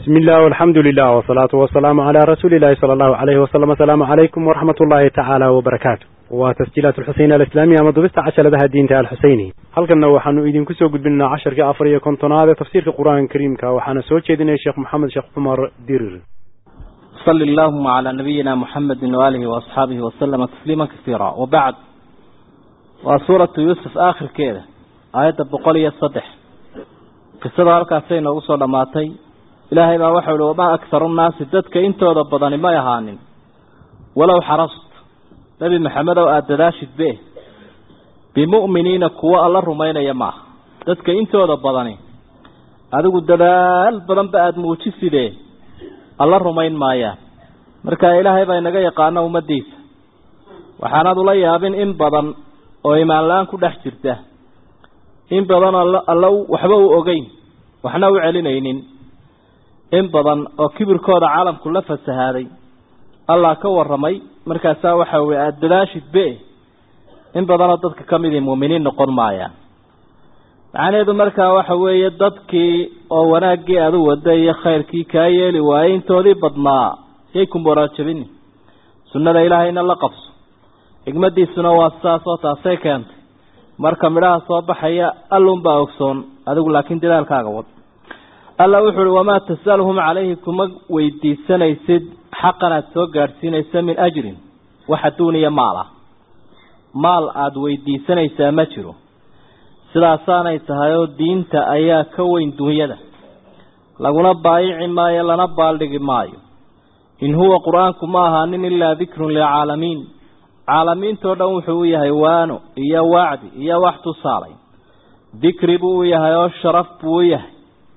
بسم الله والحمد لله والصلاة والسلام على رسول الله صلى الله عليه وسلم السلام عليكم ورحمة الله تعالى وبركاته وتسجيلات الحسين الإسلامية مضبست عشر لها الدين تعالى الحسيني هل كنا وحنو إذن كسو قد بنا عشر كأفرية كنتنا تفسير القرآن الكريم وحنا سوتش إذن الشيخ محمد شيخ عمر دير صلى اللهم على نبينا محمد وآله وأصحابه وسلم تسليما كثيرا وبعد وسورة يوسف آخر كده آية بقولية الصدح قصة هالكاسين وصول لماتي إلهي ما وحول وما أكثر الناس ددك انت وضبضاني ما يهانين ولو حرصت نبي محمد وآدداشد به بمؤمنين كوا الله رمين يماه ددك انت وضبضاني هذا قد دلال بدن بأد موجسي ده alla rumayn maayaan marka ilaahay baa inaga yaqaano ummadiisa waxaanaad ula yaabin in badan oo imaanla-aan ku dhex jirta in badan alla waxba u ogeyn waxna u celinaynin in badan oo kibirkooda caalamku la fasahaaday allah ka waramay markaasaa waxa weye aada dadaashid be in badanoo dadka ka midii muuminiin noqon maayaan macnaheedu markaa waxa weeye dadkii oo wanaaggii aada u wada iyo khayrkii kaa yeeli waayey intoodii badnaa yay ku moraajabini sunnada ilaahayna la qabso xigmadiisuna waa sidaas oo taasay keentay marka midhaha soo baxaya allunbaa ogsoon adigu laakiin dadaalkaaga wad alla wuxu uhi wamaa tasaluhum calayhi kuma weydiisanaysid xaqan aada soo gaadhsiinaysa min ajrin wax adduuniya maal ah maal aada weydiisanaysaa ma jiro sidaasaanay tahay oo diinta ayaa ka weyn dunyada laguna baayici maayo lana baaldhigi maayo in huwa qur-aanku ma ahaanin ilaa dikrun lilcaalamiin caalamiintoo dhan wuxuu u yahay waano iyo wacdi iyo wax tusaalay dikri buu u yahay oo sharaf buu u yahay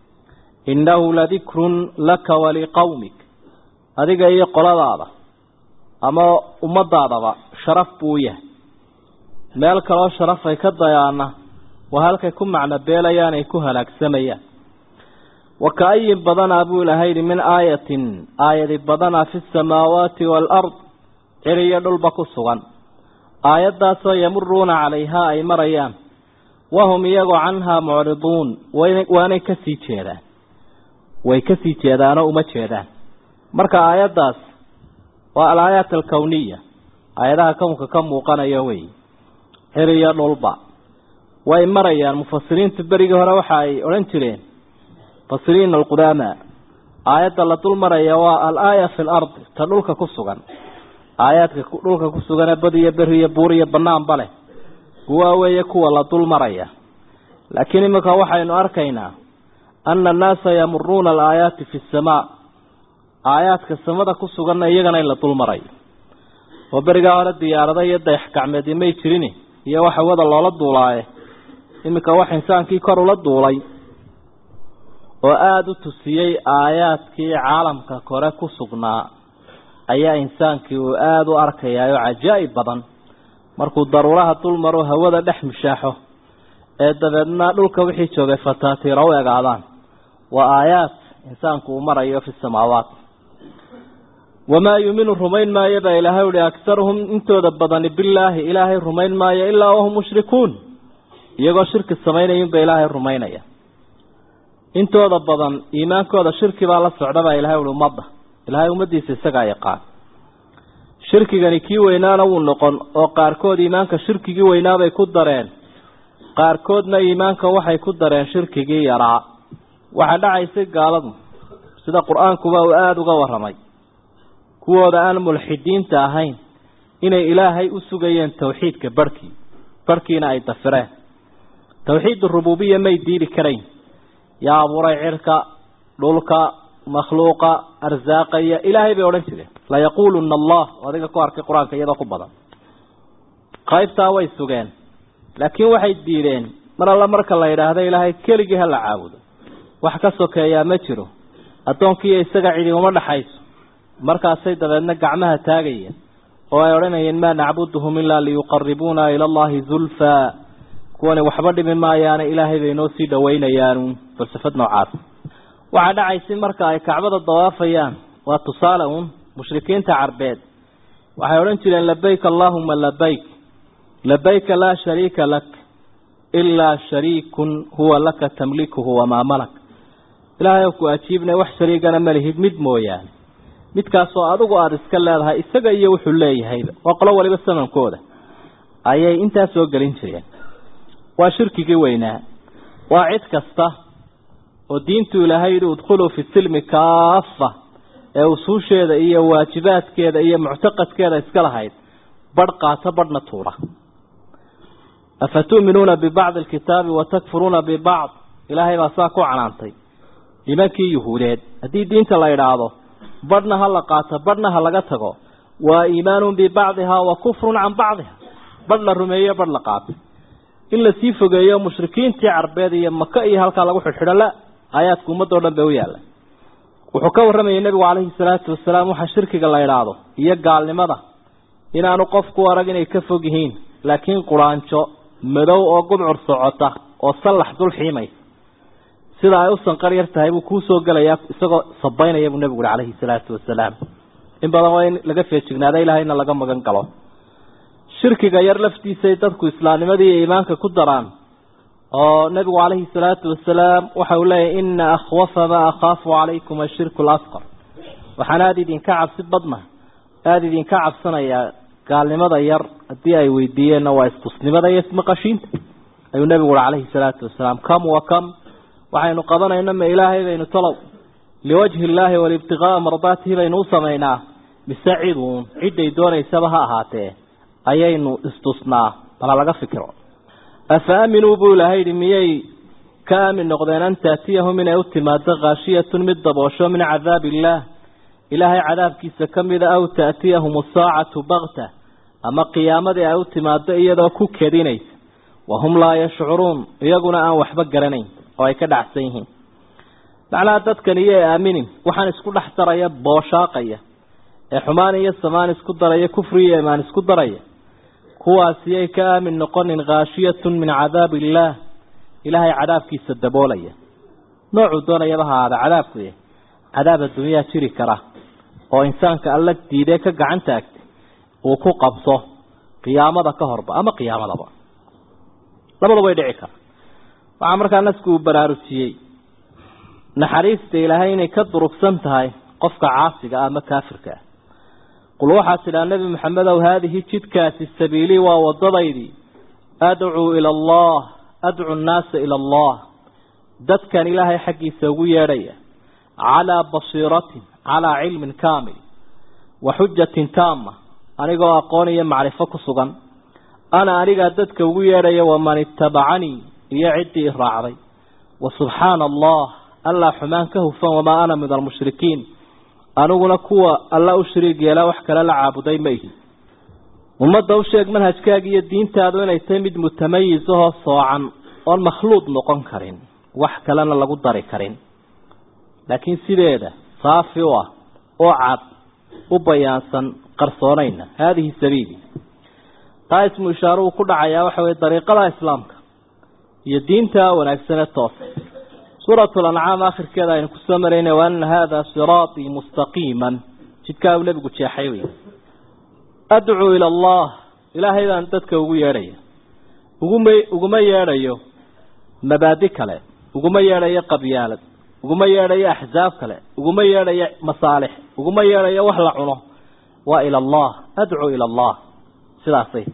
innahu ladikrun laka waliqowmik adiga iyo qoladaada ama ummadaadaba sharaf buu u yahay meel kaloo sharaf ay ka dayaana waa halkay ku macno beelayaan ay ku halaagsamayaan wa ka-ayin badanaa buu ilahay yidhi min aayatin aayadi badanaa fi samaawaati waalard ciriyo dhulba ku sugan aayaddaasoo yamuruuna calayhaa ay marayaan wahum iyagoo canhaa mucriduun waanay kasii jeedaan way kasii jeedaanoo uma jeedaan marka aayaddaas waa alaayaat alkowniya aayadaha kownka ka muuqanaya wey ciriyo dhulba way marayaan mufasiriintu berigii hore waxa ay odhan jireen mufasiriin alqudaama aayadda la dul maraya waa al-aaya fi lardi ta dhulka ku sugan aayaadka dhulka ku suganee bad iyo beri iyo buur iyo banaanba leh kuwaa weeye kuwa la dul maraya laakiin iminka waxaynu arkaynaa ana annaasa yamuruuna alaayaati fi samaa aayaadka samada ku suganna iyagana in la dul marayo oo berigaa hore diyaarada iyo dayax gacmeedi may jirin iyo waxa wada loola duulaaye iminka wax insaankii kor ula duulay oo aada u tusiyey aayaadkii caalamka kore ku sugnaa ayaa insaankii uu aada u arkayaayoo cajaa'ib badan markuu daruuraha dul maro hawada dhex mishaaxo ee dabeedna dhulka wixii joogay fataatiira u egaadaan waa aayaad insaanku uu marayo fi samaawaat wamaa yuuminu rumayn maayo baa ilaahay uhi aktaruhum intooda badani bilaahi ilaahay rumayn maayo ilaa wahum mushrikuun iyagoo shirki samaynayinba ilaahay rumaynaya intooda badan iimaankooda shirki baa la socda baa ilahay uhi ummadda ilaahay ummaddiisa isagaa yaqaan shirkigani kii weynaana wuu noqon oo qaarkood iimaanka shirkigii weynaabay ku dareen qaarkoodna iimaanka waxay ku dareen shirkigii yaraa waxaa dhacaysay gaaladu sida qur-aankuba uu aada uga warramay kuwooda aan mulxidiinta ahayn inay ilaahay u sugayeen tawxiidka barhkii barhkiina ay dafireen tawxiid rububiya may diidi karayn yaa abuuray cirka dhulka makhluuqa arsaaqaya ilaahay bay odhan jireen layaquuluna allah oo adiga ku arkay qur-aanka iyadoo ku badan qaybtaa way sugeen laakiin waxay diideen mar alla marka la yidhaahdo ilaahay keligii ha la caabudo wax ka sokeeyaa ma jiro addoonkiiyo isaga cidi uma dhaxayso markaasay dabeedna gacmaha taagayeen oo ay odhanayeen maa nacbuduhum ilaa liyuqaribuuna ila allahi zulfaa kuwani waxba dhimi maayaane ilaahay bay noo sii dhawaynayaanu falsafad noocaas waxaa dhacaysay marka ay kacbada dawaafayaan waa tusaale uun mushrikiinta carbeed waxay odhan jireen labayk allaahuma labayk labayka laa shariika lak ilaa shariikun huwa laka tamlikuhu wamaa malak ilaahay ku ajiibna wax shariigana ma lihid mid mooyaane midkaasoo adigu aada iska leedahay isaga iyo wuxuu leeyahayba waa qolo waliba samankooda ayay intaa soo gelin jireen waa shirkigii weynaa waa cid kasta oo diintu ilaahay yidhi udkhuluu fi silmi kaafa ee usuusheeda iyo waajibaadkeeda iyo muctaqadkeeda iska lahayd badh qaato badhna tuura afatu'minuuna bibacdi alkitaabi watakfuruuna bibacd ilaahay baa saa ku canaantay nimankii yuhuudeed haddii diinta la idhaahdo badhna ha la qaato badhna ha laga tago waa iimaanun bibacdihaa wa kufrun can bacdiha badh la rumeeyo badh la qaato in lasii fogeeyo mushrikiintii carbeed iyo maka iyo halkaa lagu xidhxidho la aayaadku ummadoo dhan bay u yaalla wuxuu ka warramayay nebigu calayhi salaatu wasalaam waxa shirkiga la idhaahdo iyo gaalnimada inaanu qofku arag inay ka fog yihiin laakiin quraanjo madow oo gudcur socota oo sallax dul xiimaysa sida ay u sanqar yar tahay buu kuu soo gelayaa isagoo sabaynaya buu nebigu uhi calayhi salaatu wasalaam in badan waa in laga feejignaada ilahayna laga magan galo shirkiga yar laftiisay dadku islaamnimadii iyo iimaanka ku daraan oo nebigu calayhi salaatu wasalaam waxa uu leeyahy ina akhwafa maa akhaafu calaykum ashirku alasqar waxaan aada idinka cabsi badna aada idinka cabsanayaa gaalnimada yar haddii ay weydiiyeenna waa istusnimada iyo ismaqashiinta ayuu nebigu uhi calayhi salaatu wasalaam kam wa kam waxaynu qabanayna ma ilaahay baynu talow liwajhi illaahi walibtiqaa'a mardaatihi baynu u samaynaa mise ciduun cidday doonaysaba ha ahaatee ayaynu istusnaa bala laga fikiro afa aaminuu buu ilaahay yidhi miyay ka aamin noqdeen an taatiyahum inay u timaado khaashiyatun mid daboosho min cadaabi illaah ilaahay cadaabkiisa ka mida aw taatiyahum asaacatu bakta ama qiyaamadii ay u timaado iyadoo ku kedinaysa wahum laa yashcuruun iyaguna aan waxba garanayn oo ay ka dhacsan yihiin macnaha dadkan iyo e aaminin waxaan isku dhex daraya booshaaqaya ee xumaan iyo samaan isku daraya kufri iyo imaan isku daraya kuwaasiyay ka aamin noqonin khaashiyatun min cadaabi illaah ilaahay cadaabkiisa daboolaya noocuu doonayaba ha ahaada cadaabku yahy cadaab adduunyaa jiri kara oo insaanka alla diidee ka gacan taagtay uu ku qabso qiyaamada ka horba ama qiyaamadaba labada way dhici kara waxaa markaa nasku uu baraarujiyey naxariista ilaahay inay ka durugsan tahay qofka caasiga ah ama kaafirka ah qul waxaad tidhaa nebi maxamedow haadihi jidkaasi sabiilii waa wadadaydii adcuu ila allah adcu nnaasa ila allah dadkan ilaahay xaggiisa ugu yeedhaya calaa basiiratin calaa cilmin kaamil wa xujatin taama anigoo aqoon iyo macrifo ku sugan ana anigaa dadka ugu yeedhaya waman ittabacanii iyo ciddii raacday wa subxaana allah allaa xumaan ka hufan wamaa ana min almushrikiin aniguna kuwa alla u shariig yeelaa wax kale la caabuday ma ihi ummadda u sheeg manhajkaaga iyo diintaadu inay tahay mid mutamayis ahoo soocan oon makhluuq noqon karin wax kalena lagu dari karin laakiin sideeda saafi u ah oo cad u bayaansan qarsoonayna haadihi sabiili taa ismu ishaaruhu ku dhacayaa waxa weye dariiqada islaamka iyo diinta wanaagsane toosa suuratu lancaam akhirkeeda aynu kusoo marayna wa ana haada siraatii mustaqiiman jidkaa uu nebigu jeexay wey adcuu ila allah ilaahay baan dadka ugu yeedhaya uguma uguma yeedhayo mabaadi kale uguma yeedhayo qabyaalad uguma yeedhayo axsaab kale uguma yeedhayo masaalix uguma yeedhayo wax la cuno waa ila allah adcuu ila allah sidaasay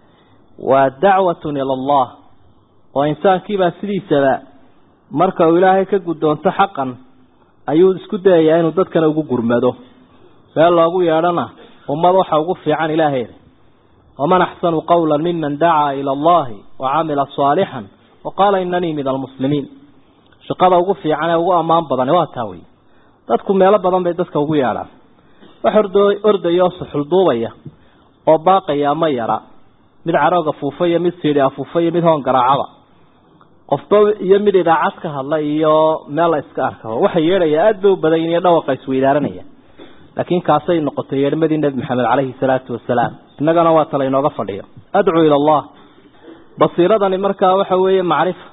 waa dacwatun ila allah oo insaankiibaa sidiisaba marka uu ilaahay ka guddoonto xaqan ayuu isku dayayaa inuu dadkana ugu gurmado meel loogu yeedhana ummad waxa ugu fiican ilaaheeda waman axsanu qawla miman dacaa ila allahi wa camila saalixan wa qaala inanii min almuslimiin shaqada ugu fiican ee ugu ammaan badani waa taa wey dadku meelo badan bay dadka ugu yeedhaan wax ordo ordaya oo suxulduubaya oo baaqaya ama yara mid carooga fuufa iyo mid siidhi afuufa iyo mid hoon garaacaba qofba iyo mid idaacad ka hadla iyo meel la iska arkaba waxa yeedhaya aada bay u badan iyo dhawaqa isweydaaranaya laakiin kaasay noqotay yeedhmadii nebi maxamed caleyhi salaatu wasalaam innagana waa tala inooga fadhiyo adcuu ila allah basiiradani markaa waxa weeye macrifa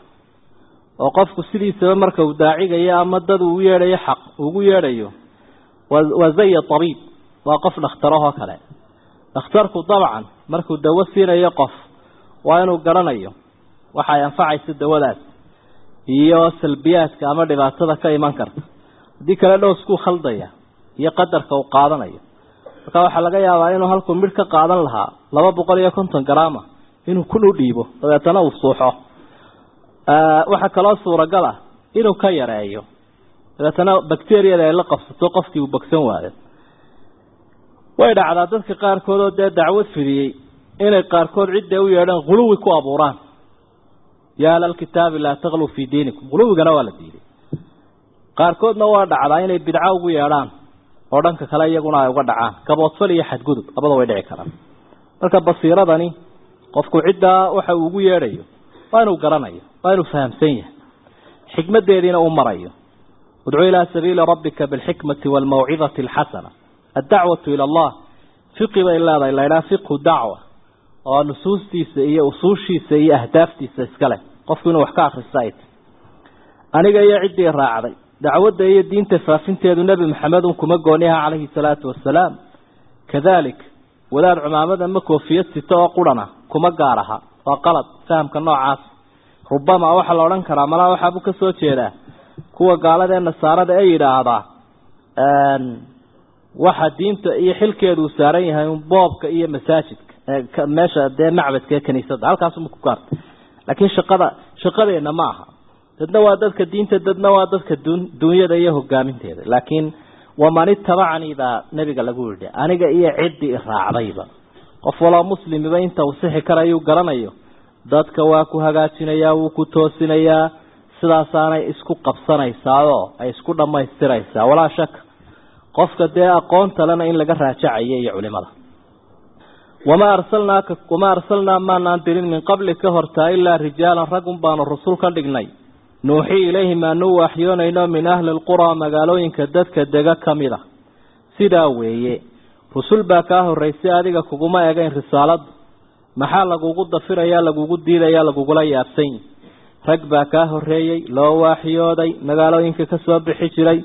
oo qofku sidiisaba marka uu daacigayo ama dad uu yeedhayo xaq ugu yeedhayo waa zaya tabiib waa qof dhakhtarahoo kale dhakhtarku dabcan markuu dawo siinayo qof waa inuu garanayo waxa ay anfacayso dawadaas iyo salbiyaadka ama dhibaatada ka iman karta haddii kale dhowskuu khaldaya iyo qadarka uu qaadanayo marka waxaa laga yaabaa inuu halkuu midh ka qaadan lahaa laba boqol iyo konton garaama inuu kun u dhiibo dabeetana uu suuxo waxaa kaloo suuragal ah inuu ka yareeyo dabeetana bacteriyada ay la qabsato qofkii uu bogsan waayo way dhacdaa dadka qaarkood oo dee dacwad fidiyey inay qaarkood cidday u yeedhaan huluwi ku abuuraan yaa ahlalkitaabi laa takluu fii diinikum huluwigana waa la diiday qaarkoodna waa dhacdaa inay bidco ugu yeedhaan oo dhanka kale iyaguna ay uga dhacaan gaboodfal iyo xadgudub labada way dhici karaan marka basiiradani qofku ciddaa waxa uu ugu yeedhayo waa inuu garanayo waa inuu fahamsan yahay xikmadeediina uu marayo udcu ilaa sabiili rabbika bilxikmati waalmawcidati alxasana addacwatu ila allah fiqi bay leedahay laydhaha fiqhu dacwa oo nusuustiisa iyo usuushiisa iyo ahdaaftiisa iska leh qofku inuu wax ka akrista ay tahy aniga iyo ciddii raacday dacwadda iyo diinta faafinteedu nebi maxamed un kuma gooniha calayhi salaatu wasalaam kadalik wadaad cumaamad ama koofiyad sito oo qurana kuma gaar aha waa qalad fahamka noocaas rubama waxaa la odhan karaa malaa waxaabuu ka soo jeedaa kuwa gaalada ee nasaarada ee yidhaahdaa waxa diinta iyo xilkeedu uu saaran yahay un boobka iyo masaajidka meesha dee macbadka ee kaniisadda halkaasuma ku gaarta laakiin shaqada shaqadeenna ma aha dadna waa dadka diinta dadna waa dadka dunyada iyo hogaaminteeda laakiin waman itabacanii baa nebiga lagu yidhi aniga iyo ciddii raacdayba qof waloo muslimiba inta uu sixi karayuu garanayo dadka waa ku hagaajinayaa wuu ku toosinayaa sidaasaanay isku qabsanaysaao ay isku dhammaystiraysaa walaa shaka qofka dee aqoonta lena in laga raajacayo iyo culimada wamaa arsalnaaka wamaa arsalnaa maanaan dirin min qabli ka hortaa ilaa rijaalan ragun baanu rasul ka dhignay nuuxii ilayhim aanu waaxyoonayno min ahli lquraa magaalooyinka dadka dega ka mid a sidaa weeye rusul baa kaa horraysay adiga kuguma egayn risaaladu maxaa lagugu dafirayaa lagugu diidayaa lagugula yaabsanyi rag baa kaa horreeyey loo waaxyooday magaalooyinka ka soo bixi jiray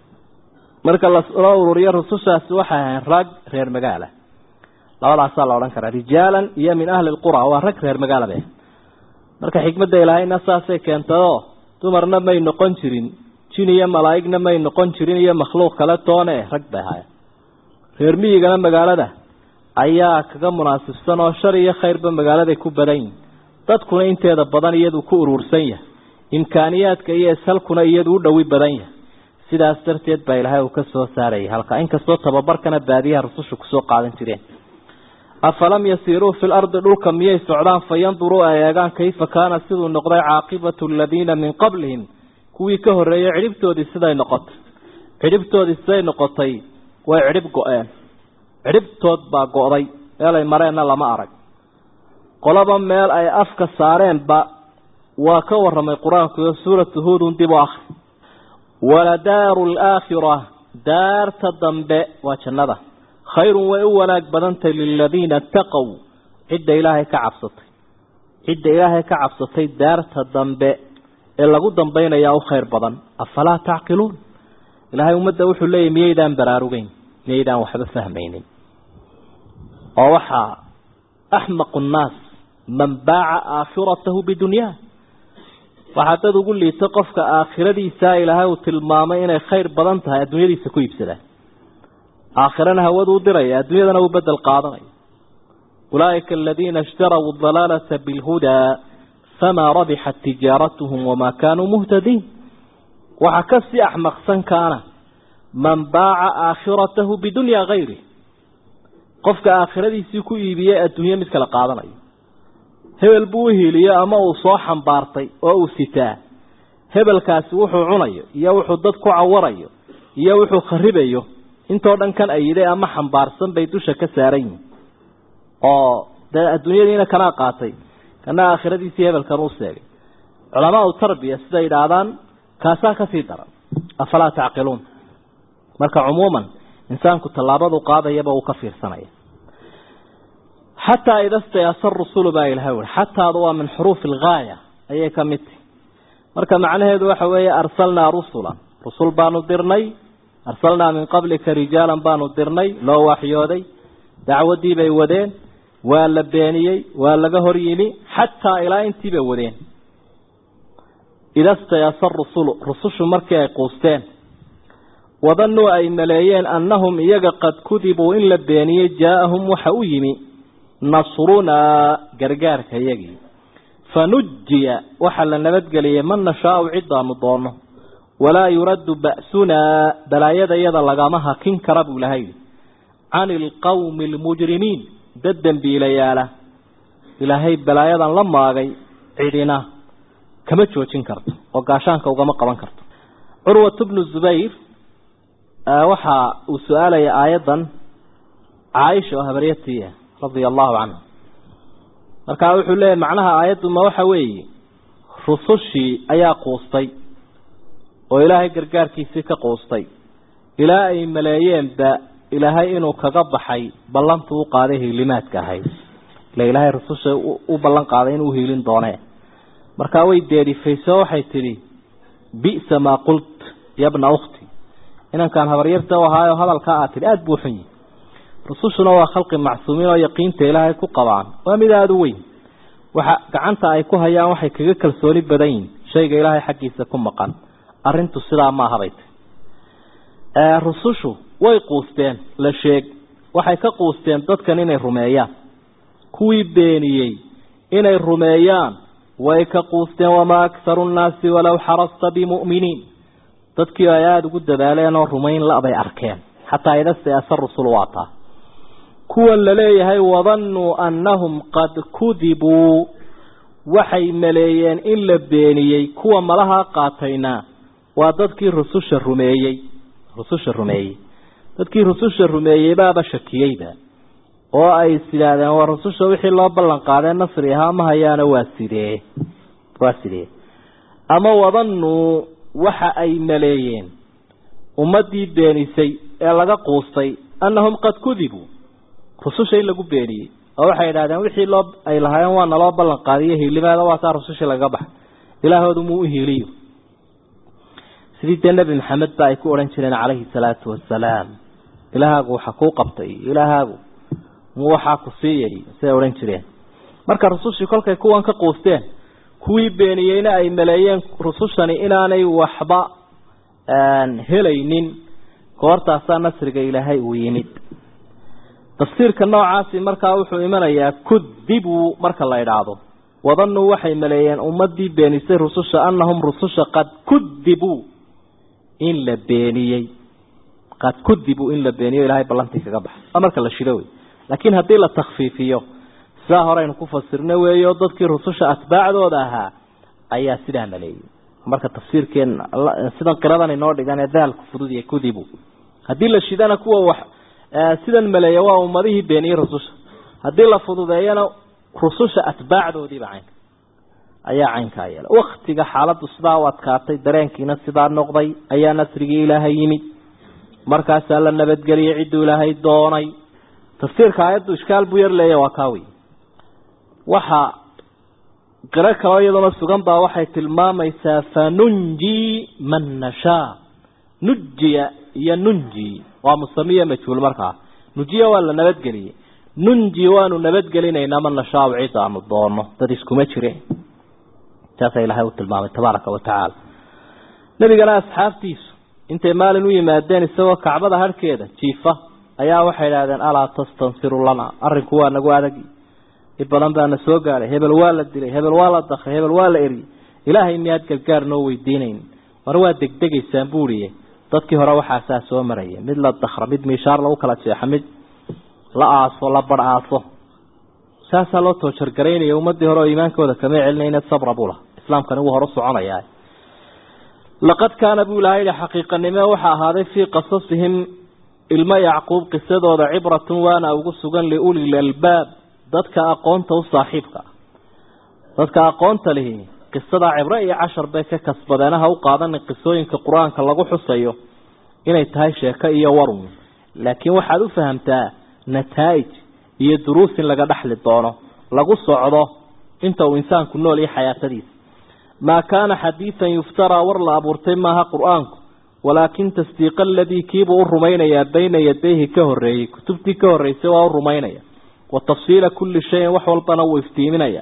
marka laloo ururiyo rusushaasi waxay ahayn rag reer magaala labadaasaa la odhan karaa rijaalan iyo min ahli lqura waa rag reer magaala be marka xikmadda ilaahayna saasay keentayoo dumarna may noqon jirin jin iyo malaa'igna may noqon jirin iyo makhluuq kale toone rag bay ahaayeen reer miyigana magaalada ayaa kaga munaasibsan oo shar iyo khayrba magaaladay ku badan yihin dadkuna inteeda badan iyadu ku urursan yahay imkaaniyaadka iyo ishalkuna iyadu u dhowi badan yahay sidaas darteed baa ilaahay uu ka soo saarayay halka inkastoo tababarkana baadiyaha rususha kusoo qaadan jireen afalam yasiiruu fi lardi dhulka miyay socdaan fayanduruu ay eegaan kayfa kaana siduu noqday caaqibatu aladiina min qablihim kuwii ka horreeyey cidhibtoodii siday noqotay cidhibtoodii siday noqotay way cidhib go-een cidhibtood baa go-day meelay mareenna lama arag qolaba meel ay afka saareenba waa ka warramay qur-aanku suuratu huudun dib u akri waladaaru alaakhira daarta dambe waa jannada khayrun way u wanaag badantay liladiina taqow cidda ilaahay ka cabsatay cidda ilaahay ka cabsatay daarta dambe ee lagu dambaynayaa u khayr badan afalaa tacqiluun ilaahay ummadda wuxuu leeyahy miyaydaan baraarugeyn miyaydaan waxba fahmaynin oo waxaa axmaqu nnaas man baaca aakhiratahu bidunyaa waxaa dad ugu liito qofka aakhiradiisa ilaahay uu tilmaamay inay khayr badan tahay adduunyadiisa ku iibsadaan aakhirana hawadu u diraya adduunyadana uu bedel qaadanayo ulaa'ika aladiina ishtarau dalaalata bilhudaa famaa rabixat tijaaratuhum wamaa kaanuu muhtadiin waxaa ka sii axmaqsan kaana man baaca aakhiratahu bidunyaa hayri qofka aakhiradiisii ku iibiyey adduunye mid kala qaadanayo hebel buu u hiiliyo ama uu soo xambaartay oo uu sitaa hebelkaasi wuxuu cunayo iyo wuxuu dad ku cawarayo iyo wuxuu kharibayo intoo dhan kan ayiday ama xambaarsan bay dusha ka saaran yihin oo dee adduunyadiina kanaa qaatay kana aakhiradiisii hebelkan u seegay culamaau tarbiya siday idhaahdaan kaasaa kasii daran afalaa tacqiluun marka cumuuman insaanku tallaabadu qaadayaba uu ka fiirsanaya xataa ida stayasa rusulu baa ilahay ui xataadu waa min xuruufi algaaya ayay ka mid tahi marka macnaheedu waxa weeye arsalnaa rusula rusul baanu dirnay arsalnaa min qablika rijaalan baanu dirnay loo waxyooday dacwaddii bay wadeen waa la beeniyey waa laga hor yimi xataa ilaa intii bay wadeen ida stayasa rusulu rusushu markii ay quusteen wadannuu ay maleeyeen annahum iyaga qad kudibuu in la beeniyey jaa-ahum waxa u yimi nasrunaa gargaarka iyagii fanujiya waxaa la nabadgeliyey man nashaau cidaanu doono walaa yuraddu ba'sunaa balaayada iyada lagama hakin kara buu ilahay yidhi cani ilqawmi almujrimiin dad dembiilayaala ilaahay balaayadan la maagay cidina kama joojin karto oo gaashaanka ugama qaban karto curwat bnu zubayr waxa uu su-aalaya aayaddan caaisha oo habaryatiia radia allahu canha markaa wuxuu leeyahy macnaha aayaddu ma waxa weeye rusushii ayaa quustay oo ilaahay gargaarkiisii ka quustay ilaa ay maleeyeenba ilaahay inuu kaga baxay ballantuu u qaaday hiilimaadka ahayd ila ilaahay rususha u ballan qaaday inuu hiilin doonee markaa way deerifayso waxay tidhi bi'sa maa qult yabna ukhti inankaan habaryarta u ahaayo hadalkaa aad tidhi aada buu xun yihi rusushuna waa khalqi macsuumiin oo yaqiinta ilaahay ku qabaan waa mid aada u weyn waxa gacanta ay ku hayaan waxay kaga kalsooni badan yihin shayga ilaahay xaggiisa ku maqan arrintu sidaa ma ahabay tahy rusushu way quusteen la sheeg waxay ka quusteen dadkan inay rumeeyaan kuwii beeniyey inay rumeeyaan way ka quusteen wamaa akharu nnaasi walow xarasta bimu'miniin dadkii ay aada ugu dadaaleen oo rumayn la-bay arkeen xataa idastayasa rusul waataa kuwan la leeyahay wadannuu annahum qad kudibuu waxay maleeyeen in la beeniyey kuwa malaha qaatayna waa dadkii rususha rumeeyey rususha rumeeyey dadkii rususha rumeeyey baaba shakiyeyba oo ay is yidhaahdeen waa rususha wixii loo ballan qaadee nasri ahaa ma hayaana waa sidee waa sidee ama wadannuu waxa ay maleeyeen ummaddii beenisay ee laga quustay annahum qad kudibuu rususha in lagu beeniyey oo waxay yidhahdeen wixii loo ay lahaayeen waa naloo ballan qaadiyo hiilimaada waa saa rusushii lagaga baxay ilaahoodu muu u hiiliyo sidii dee nebi maxamed ba ay ku odhan jireen calayhi salaatu wasalaam ilaahaagu waxa kuu qabtay ilaahaagu muu waxaa ku siiyay siday odhan jireen marka rusushii kolkay kuwan ka quusteen kuwii beeniyeyna ay maleeyeen rusushani inaanay waxba helaynin goortaasaa nasriga ilaahay uu yimid tafsiirka noocaasi markaa wuxuu imanayaa kudibuu marka la idhaahdo wadannuu waxay maleeyeen ummadii beenisay rususha annahum rususha qad kudibuu in la beeniyey qad kudibuu in la beeniyo ilahay ballantii kaga baxay waa marka la shido wey laakiin haddii la takfiifiyo sidaa horeynu ku fasirna weeyo dadkii rususha atbaacdooda ahaa ayaa sidaa maleeyey marka tafsiirkeen sidan qiradan inoo dhigan ee daalku fudud iyo kudibu haddii la shidana kuwa wax sidan maleeya waa ummadihii beeniyey rususha haddii la fududeeyana rususha atbaacdoodiiba caynka ayaa caynkaa yeela waktiga xaaladdu sidaa u adkaatay dareenkiina sidaa noqday ayaa nasrigii ilaahay yimid markaasaa la nabadgeliyey cidduu ilaahay doonay tafsiirka aayaddu ishkaal buu yar leeya waa kaawi waxa qiro kaloo iyaduna sugan baa waxay tilmaamaysaa fanunji man nashaa nujiya iyo nunji waa musamiya majhuul markaa nujiya waa la nabadgeliyey nunji waanu nabadgelinaynaa man nashaau cid aanu doono dad iskuma jire taasaa ilaahay u tilmaamay tabaaraka wa tacaala nebigana asxaabtiisu intay maalin u yimaadeen isagoo kacbada harhkeeda jiifa ayaa waxay idhahdeen alaa tastansiru lana arrinku waa nagu adagi i badan baana soo gaadhay hebel waa la dilay hebel waa la dakray hebel waa la eriyey ilaahay miyaad gargaar noo weydiinayn mar waa degdegaysaan buuriye dadkii hore waxaasaa soo maraya mid la dakra mid miishaar lagu kala jeexo mid la aaso la bar aaso saasaa loo toojargaraynaya ummadii hore oo iimaankooda kama celinayna sabra buu laha islaamkani wuu hore u soconayaa laqad kaana buu ilahay yihi xaqiiqanimo waxa ahaaday fii qasasihim ilmo yacquub qisadooda cibratun waana ugu sugan liulil albaab dadka aqoonta u saaxiibka dadka aqoonta lihi qisadaa cibro iyo cashar bay ka kasbadeenaha u qaadanin qisooyinka qur-aanka lagu xusayo inay tahay sheeko iyo warun laakiin waxaad u fahamtaa nataa'ij iyo duruus in laga dhexli doono lagu socdo inta uu insaanku nool iyo xayaatadiisa maa kaana xadiidan yuftaraa war la abuurtay maaha qur-aanku walaakin tasdiiqa aladii kiibuu u rumaynayaa bayna yadayhi ka horreeyey kutubtii ka horreysay waa u rumaynaya wa tafsiila kulli shayin wax walbana wuu iftiiminaya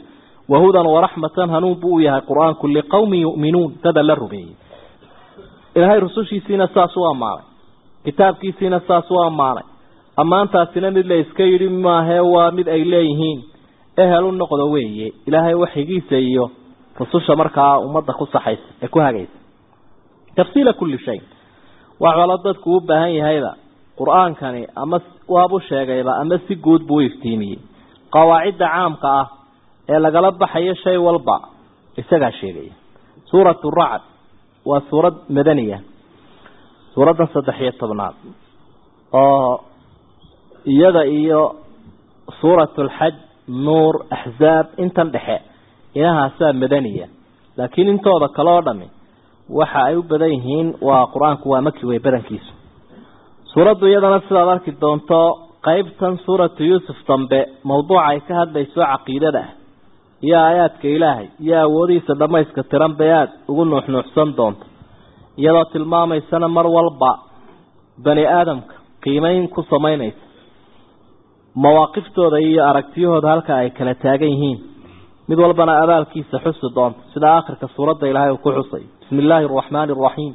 wahudan waraxmatan hanuun buu u yahay qur-aanku liqowmin yu'minuun dada la rumeeyey ilaahay rusushiisiina saas u ammaanay kitaabkiisiina saas u ammaanay ammaantaasina mid la iska yidhi maahee waa mid ay leeyihiin ehel u noqdo weeye ilaahay waxigiisa iyo rususha markaa ummadda ku saxaysa ee ku hagaysa tafsiila kulli shay wax walo dadku u baahan yahayba qur-aankani ama waabu sheegayba ama si guud buu u iftiimiyey qawaacidda caamka ah ee lagala baxayo shay walba isagaa sheegaya suuratu racd waa suurad madaniya suuraddan saddex iyo tobnaad oo iyada iyo suuratu alxaj nuur axzaab intan dhexe inahaasaa madaniya laakiin intooda kale oo dhami waxa ay u badan yihiin waa qur-aanku waa maki wey badankiisu suuraddu iyadana sidaad arki doonto qeybtan suuratu yuusuf dambe mawduuca ay ka hadlayso caqiidada ah iyo aayaadka ilaahay iyo awoodihiisa dhammayska tiran bay aada ugu nuuxnuuxsan doonto iyadoo tilmaamaysana mar walba bani aadamka qiimeyn ku samaynaysa mawaaqiftooda iyo aragtiyahooda halka ay kala taagan yihiin mid walbana abaalkiisa xusi doonto sida aakhirka suuradda ilaahay uu ku xusay bismi illaahi araxmaani araxiim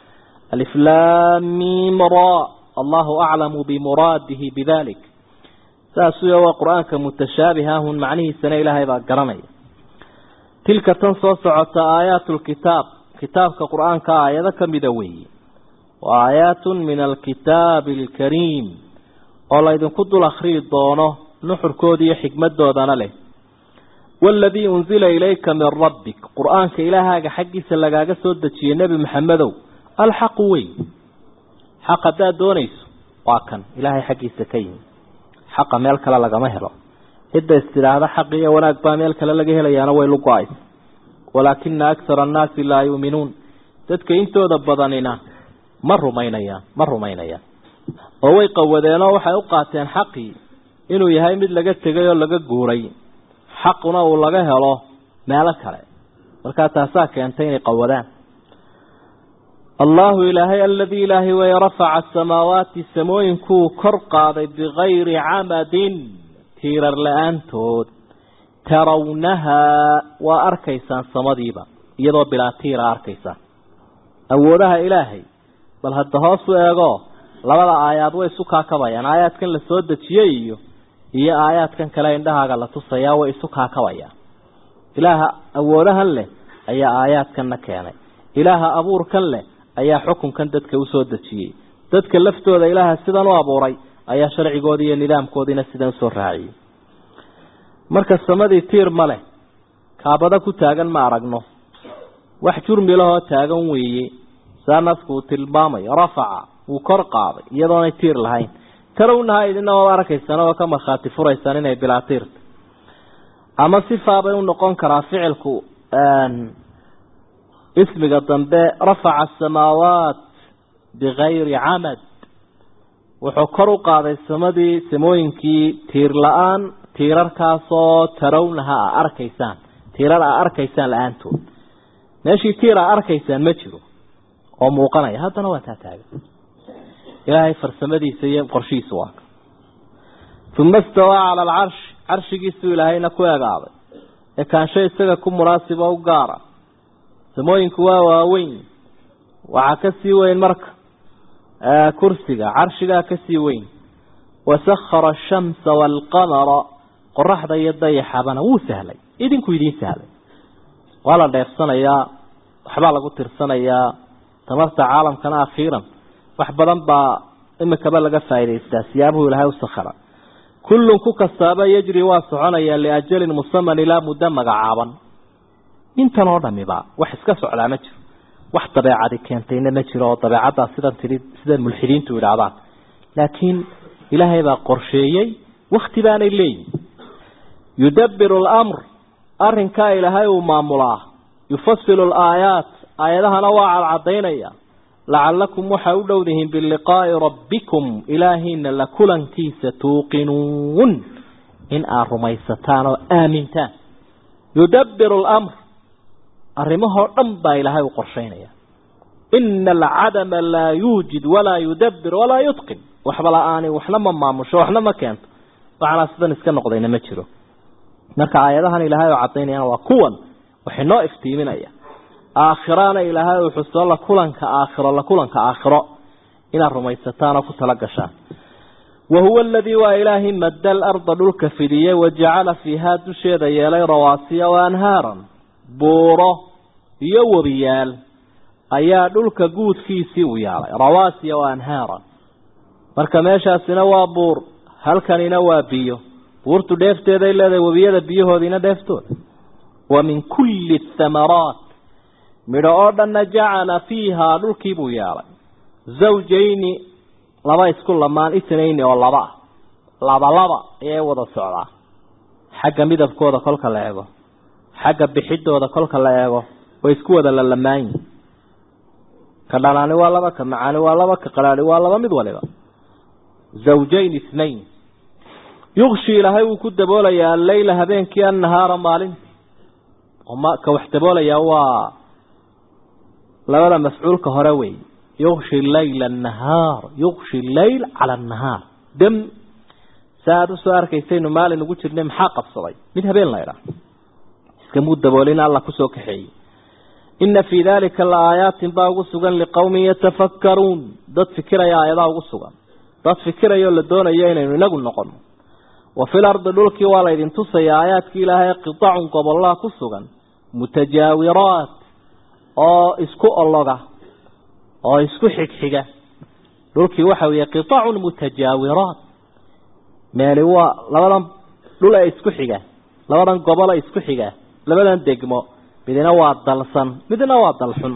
aliflaamim ra allahu aclamu bimuraadihi bidalik saasuya waa qur-aanka mutashaabihaahun macnihiisana ilaahay baa garanaya tilka tan soo socota aayaatu lkitaab kitaabka qur-aanka aayado ka mida weeye wa aayaatun min alkitaabi alkariim oo laydinku dul akhriyi doono nuxurkooda iyo xikmadoodana leh waaladii unzila ilayka min rabbik qur-aanka ilaahaaga xaggiisa lagaaga soo dejiyey nebi maxamedow alxaqu wey xaq haddaad doonayso waa kan ilaahay xaggiisa ka yimi xaqa meel kale lagama helo cidda istidhaahda xaq iyo wanaag baa meel kale laga helayaana way lugo-aysa walaakina akhara annaasi laa yuuminuun dadka intooda badanina ma rumaynayaan ma rumaynayaan oo way qawadeenoo waxay u qaateen xaqii inuu yahay mid laga tegay oo laga guuray xaquna uu laga helo meelo kale markaa taasaa keentay inay qawadaan allahu ilaahay aladii ilaahay way rafaca asamaawaati samooyinkuu kor qaaday bikayri camadin tiirar la-aantood tarawnahaa waa arkaysaan samadiiba iyadoo bilaa tiira arkaysaan awoodaha ilaahay bal hadda hoos u eego labada aayaad way isu kaakabayaan aayaadkan la soo dejiyey iyo iyo aayaadkan kale indhahaaga la tusayaa way isu kaakabayaan ilaaha awoodahan leh ayaa aayaadkanna keenay ilaaha abuurkan leh ayaa xukunkan dadka usoo dejiyey dadka laftooda ilaaha sidan u abuuray ayaa sharcigoodii iyo nidaamkoodiina sidan usoo raaciyey marka samadii tiir ma leh kaabada ku taagan ma aragno wax jurmi lahoo taagan weeye saa nasku uu tilmaamayo rafaca wuu kor qaaday iyadoonay tiir lahayn tarawnaha idina waad arkaysaan oo ka markhaati furaysaan inay bilaa tiirta ama sifaabay u noqon karaa ficilku ismiga dambe rafaca asamaawaat bikayri camad wuxuu kor u qaaday samadii samooyinkii tiir la-aan tiirarkaasoo tarawnaha a arkaysaan tiirar a arkaysaan la-aantood meeshii tiir a arkaysaan ma jiro oo muuqanaya haddana waa taa taagan ilaahay farsamadiisa iyo qorshihiisa waa uma istawaa cala alcarshi carshigiisuu ilaahayna ku egaaday ee kaansho isaga ku munaasiba u gaara samooyinku waa waaweyn waxaa ka sii weyn marka kursiga carshigaa ka sii weyn wasakhara ashamsa waalqamara qoraxda iyo dayaxabana wuu sahlay idinku idiin sahlay waa la dheersanayaa waxbaa lagu tirsanayaa tamarta caalamkana akhiiran wax badan baa imikaba laga faa'idaystaa siyaabuhu ilaahay u sakhara kullun ku kastaaba yajri waa soconayaa liajalin musaman ilaa muddo magacaaban intan oo dhamiba wax iska socdaa ma jiro wax dabeecadi keentayna ma jiro oo dabeecaddaa sidan tii sida mulxidiintu idhaahdaan laakiin ilaahay baa qorsheeyey wakti baanay leeyihin yudabbiru alamr arrinkaa ilaahay uu maamulaa yufasilu alaayaat aayadahana waa cadcadaynaya lacalakum waxay u dhowdihiin biliqaa'i rabbikum ilaahiina la kulankiisa tuuqinuun in aad rumaysataan oo aamintaan yudabbiru alamr arrimahoo dhan baa ilaahay u qorshaynaya ina alcadama laa yuujid walaa yudabbir walaa yutqin waxba la-aani waxna ma maamusho waxna ma keento waxanaa sidan iska noqdayna ma jiro marka aayadahan ilaahay oo cadaynayana waa kuwan waxay noo iftiiminaya aakhirana ilaahay uu xuso la kulanka aakhiro la kulanka aakhiro inaad rumaysataan oo ku tala gashaan wahuwa aladii waa ilaahay madda alarda dhulka fidiyey wajacala fiihaa dusheeda yeelay rawaasiya wa anhaaran buuro iyo webiyaal ayaa dhulka guudkiisii u yaalay rawaasiya wa anhaaran marka meeshaasina waa buur halkanina waa biyo buurtu dheefteeday leedahay webiyada biyahoodiina dheeftooda wa min kulli thamaraat midho oo dhanna jacala fiihaa dhulkiibuu yeelay zawjayni laba isku lamaan itnayni oo laba ah laba laba ayay wada socdaa xagga midabkooda kolka la eego xagga bixidooda kolka la eego way isku wada lalamaanyihin ka dhalaani waa laba ka macaani waa laba ka qalaani waa laba mid waliba zawjayn ithnayn yukshi ilaahay wuu ku daboolayaa alleyla habeenkii annahaara maalintii ka wax daboolayaa waa labada mafcuulka hore wey yukshi layla annahaar yukshi leyl cala annahaar dam sa aada usoo arkaysaynu maalin ugu jirnay maxaa qabsaday mid habeen laydhaa iskamuu daboolin alla kusoo kaxeeyey ina fii dalika la aayaatin baa ugu sugan liqowmin yatafakkaruun dad fikiraya aayadaa ugu sugan dad fikirayoo la doonayo inaynu inagu noqono wa fil ardi dhulkii waa laydin tusaya aayaadkii ilaahay qitacun gobollaha ku sugan mutajaawiraat oo isku ologa oo isku xigxiga dhulkii waxa weeye qitacun mutajaawiraat meeli waa labadan dhul ee isku xiga labadan gobole isku xiga labadan degmo midna waa dalsan midna waa dalxun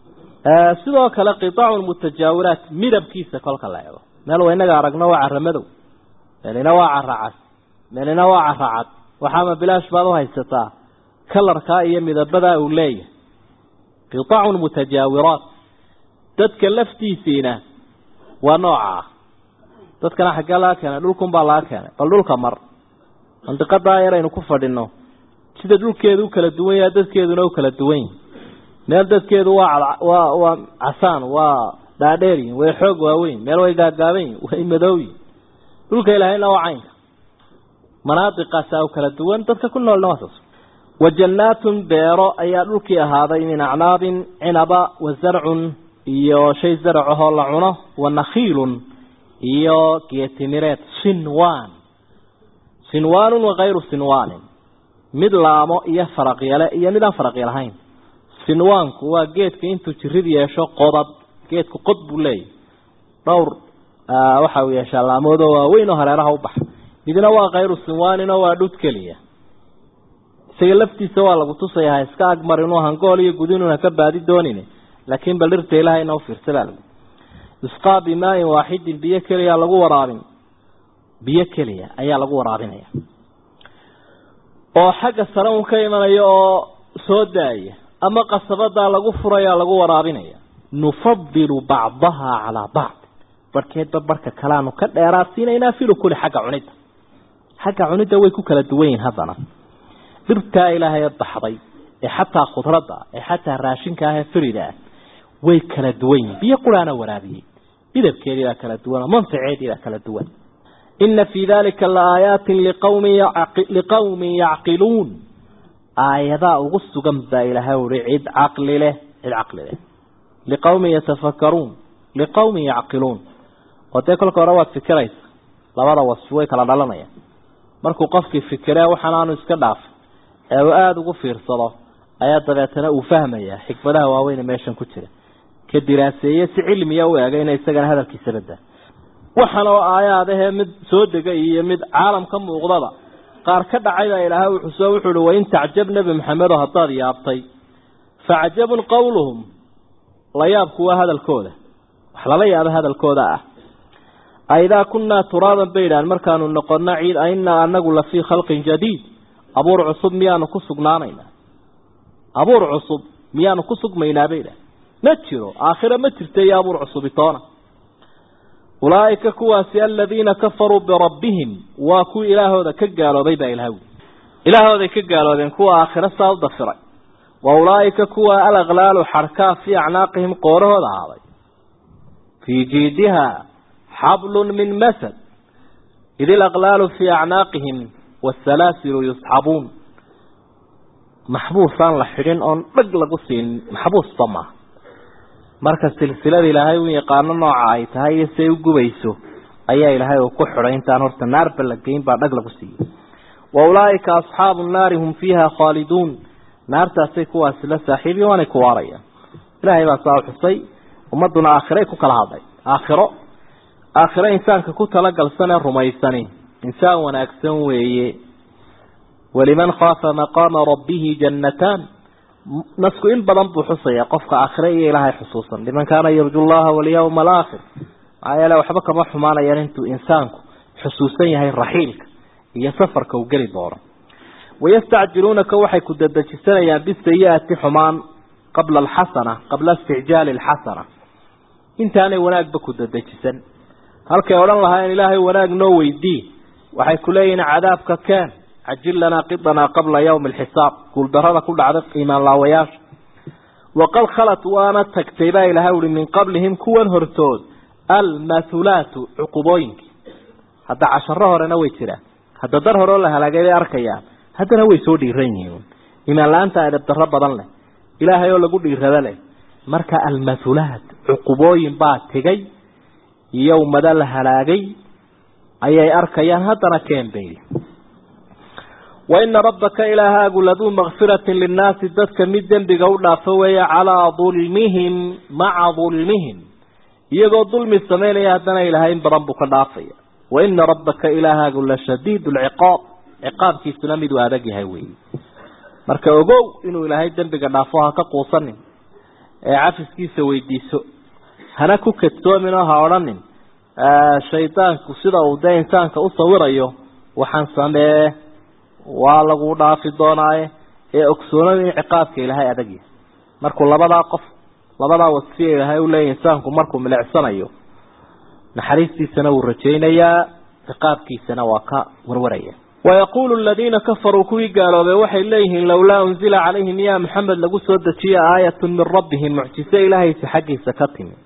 sidoo kale qitacun mutajaawiraat midabkiisa kolka la eego meel waa inaga aragno waa cara madow meelina waa cara cas meelina waa cara cad waxaama bilaash baad u haysataa kalarkaa iyo midabadaa uu leeyahay qitacun mutajaawiraat dadka laftiisiina waa nooca ah dadkana xaggee laga keenay dhulkunbaa laga keenay bal dhulka mar mandiqadaa yar aynu ku fadhino sida dhulkeedu u kala duwan yaha dadkeeduna u kala duwan yihin meel dadkeedu waa waa waa casaan waa dhaadheeryihin way xoog waaweyn meel way gaagaaban yihin way madowyihin dhulka ilaahayna waa caynka manaadiqaasaa u kala duwan dadka ku noolna waa saas wa jannaatun beero ayaa dhulkii ahaaday min acnaabin cinaba wa zarcun iyo shay zaracahoo la cuno wa nakhiilun iyo geetimireed sinwaan sinwaanun wakayru sinwaanin mid laamo iyo faraqyale iyo mid aan faraqya lahayn sinwaanku waa geedka intuu jirid yeesho qodad geedku qod buu leeyahy dhowr waxa uu yeeshaa laamoodoo waaweyn oo hareeraha u baxa midna waa kayru sinwaaninoo waa dhud keliya isaga laftiisa waa lagu tusaya ha iska agmar inuu hangool iyo gudinuuna ka baadi doonin laakiin bal dhirta ilahayna u fiirsa baa lagu isqaa bimaain waaxidin biyo keliya lagu waraabin biyo keliya ayaa lagu waraabinaya oo xagga sare un ka imanaya oo soo daaya ama qasabadaa lagu furaya lagu waraabinaya nufadilu bacdaha calaa bacd barhkeedba barhka kaleanu ka dheeraadsiinaynaa filukuli xagga cunidda xagga cunidda way ku kala duwan yihin haddana dhirtaa ilaahay baxday ee xataa khudradda ee xataa raashinka ah ee firida ah way kala duwan yihin biyo quraana waraabiyey midabkeedii baa kala duwan oo manfaceedii baa kala duwan ina fii dalika laaaayaatin liqawmin yacqiluun aayadaa ugu sugan baa ilaahay uri cid caqli leh cid caqli leh liqawmin yatafakaruun liqawmin yacqiluun oo dee kolka hore waad fikiraysa labada wasfi way kala dhalanayaan markuu qofkii fikiree waxaan aanu iska dhaafin ee uu aada ugu fiirsado ayaa dabeetana uu fahmayaa xikmadaha waaweyne meeshan ku jira ka diraaseeye si cilmiya u eegayna isagana hadalkiisa badda waxaan oo aayaadahee mid soo degay iyo mid caalam ka muuqdaba qaar ka dhacayba ilaahay uu xuso wuxuu uhi wain tacjab nebi maxamedo haddaad yaabtay facjabun qowluhum la yaabku waa hadalkooda wax lala yaabo hadalkooda ah aidaa kunnaa turaaban bay idhahan markaanu noqono ciid ainaa anagu la fii khalqin jadiid abuur cusub miyaanu ku sugnaanaynaa abuur cusub miyaanu ku sugmaynaa bay idhahan ma jiro aakhira ma jirta iyo abuur cusubitoona ulaaika kuwaasi aladiina kafaruu birabbihim waa kuwii ilaahooda ka gaaloobay baa ilaha wuli ilaahooday ka gaaloobeen kuwa aakhiro saa u dafiray wa ulaaika kuwa alaklaalu xarkaa fii acnaaqihim qoorahooda ahaaday fii jiidiha xablun min masad id ilaklaalu fii acnaaqihim waasalaasilu yusxabuun maxbuusaan la xidhin oon dhag lagu siinin maxbuusba maaha marka silsilada ilaahay u yaqaano nooca ay tahay iyo siay u gubayso ayaa ilaahay uu ku xidhay intaan horta naarba la geyn baa dhag lagu siiyey wa ulaa'ika asxaabu nnaari hum fiiha khaaliduun naartaasay kuwaasi la saaxiibiyen waanay ku waarayaan ilaahay baa saa u xusay ummadduna aakhiray ku kala hadlay aakhiro aakhiro insaanka ku talagalsan ee rumaysani insaan wanaagsan weeye waliman khaafa maqaama rabbihi jannataan nasku in badan buu xusaya qofka aakhire iyo ilaahay xusuusan liman kaana yarju llaha walyawma alaakhir maxaa yeele waxba kama xumaanayaan intuu insaanku xusuusan yahay raxiilka iyo safarka uu geli doono wayastacjiluunaka waxay ku dadejisanayaan bisayi-ati xumaan qabla alxasana qabla isticjaali alxasana intaanay wanaagba ku dadejisan halkay odhan lahaayeen ilaahay wanaag noo weydii waxay ku leeyihiin cadaabka keen cajil lanaa qidanaa qabla yawmi alxisaab guuldarada ku dhacday iimaan laawayaasha waqad khalat waana tagtay baa ilahay uhi min qablihim kuwan hortood almathulaatu cuqubooyinkii hadda casharo horena way jiraan hadda dar horeo la halaagay bay arkayaan haddana way soo dhiiran yihiin iimaan la-aanta adabdarro badan leh ilaahay oo lagu dhiirado leh marka almathulaat cuqubooyin baa tegay iyo ummado la halaagay ayay arkayaan haddana keen bay waina rabbaka ilaahaagu laduu makfiratin linnaasi dadka mid dembiga u dhaafo weeye calaa dulmihim maca dulmihim iyagoo dulmi samaynaya haddana ilaahay in badan buu ka dhaafaya waina rabbaka ilaahaagu la shadiid lciqaab ciqaabkiisuna miduu adag yahay weeye marka ogow inuu ilaahay dembiga dhaafo ha ka quusanin ee cafiskiisa weydiiso hana ku kadsoomin oo ha odhanin shaydaanku sida uu dee insaanka u sawirayo waxaan samee waa lagu dhaafi doonaaye ee ogsoonada in ciqaabka ilaahay adag yahay markuu labadaa qof labadaa wasfiya ilaahay u leeyahy insaanku markuu milicsanayo naxariistiisana wuu rajaynayaa ciqaabkiisana waa ka warwaraya wayaquulu aladiina kafaruu kuwii gaaloobay waxay leeyihiin lowlaa unzila calayhim yaa maxamed lagu soo dejiye aayatun min rabbihim mucjize ilaahaysa xaggiisa ka timi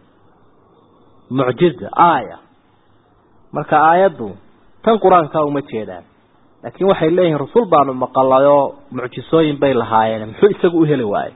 mucjiza aaya marka aayaddu tan qur-aanka uma jeedaan laakiin waxay leeyihiin rasul baanu maqalay oo mucjisooyin bay lahaayeen muxuu isagu u heli waayey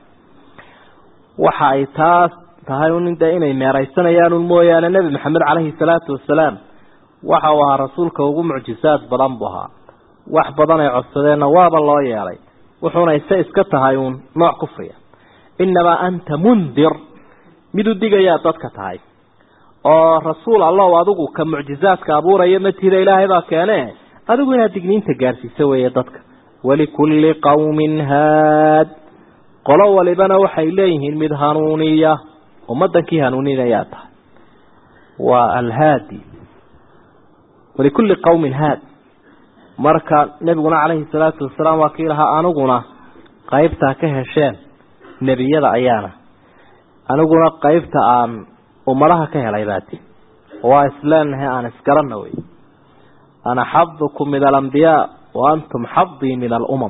waxa ay taas tahay un de inay meeraysanayaan un mooyaane nebi maxamed caleyhi salaatu wasalaam waxa uu ahaa rasuulka ugu mucjisaad badan buu ahaa wax badan ay codsadeenna waaba loo yeelay wuxuuna ise iska tahay uun nooc kufriya innamaa anta mundir mid u digayaa dadka tahay oo rasuul allow adigu ka mucjizaadka abuuraya matida ilaahay baa keene adigu inaad digniinta gaarsiiso weeye dadka walikulli qawmin haad qolo walibana waxay leeyihiin mid hanuuniya ummaddankii hanuuninayaa tahay waa alhaadi walikulli qawmin haad marka nebiguna calayhi salaatu wasalaam waa kii lahaa aniguna qaybtaa ka hesheen nebiyada ayaana aniguna qaybta aan ummadaha ka helay baati waa isleenahay aan isgaranna wey ana xadukum min alambiyaa wa antum xadii min alumam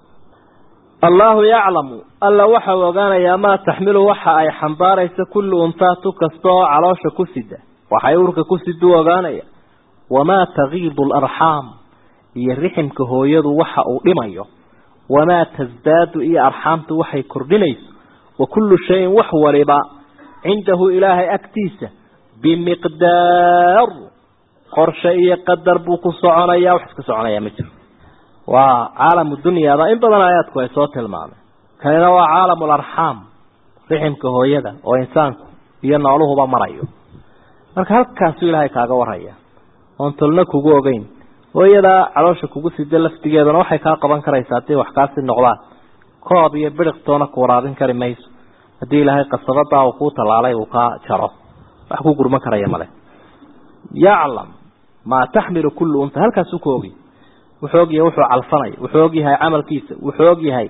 allahu yaclamu alla waxau ogaanayaa maa taxmilu waxa ay xambaaraysa kullu untaa tu kasta oo caloosha ku sida waxay urka ku siduu ogaanaya wamaa tagiidu alarxaam iyo riximka hooyadu waxa uu dhimayo wamaa tasdaadu iyo arxaamtu waxay kordhinayso wa kullu shayin wax waliba cindahu ilaahay agtiisa bimiqdaar qorshe iyo qadar buu ku soconaya wax iska soconaya ma jiro waa caalamu dunyaada in badan aayaadku ay soo tilmaameen kanina waa caalamu larxaam riximka hooyada oo insaanku iyo nooluhuba marayo marka halkaasuu ilaahay kaaga waraya oon tolna kugu ogeyn hooyadaa caloosha kugu sida laftigeeduna waxay kaa qaban karaysaa haddii wax kaasi noqdaan koob iyo biriqtoona ku waraabin kari mayso haddii ilaahay qasabadaa uu kuu tallaalay uu kaa jaro wax ku gurman karaya male yaclam maa taxmilu kullu unta halkaasuu ku ogy wuxuu ogyahay wuxuu calfanaya wuxuu ogyahay camalkiisa wuxuu ogyahay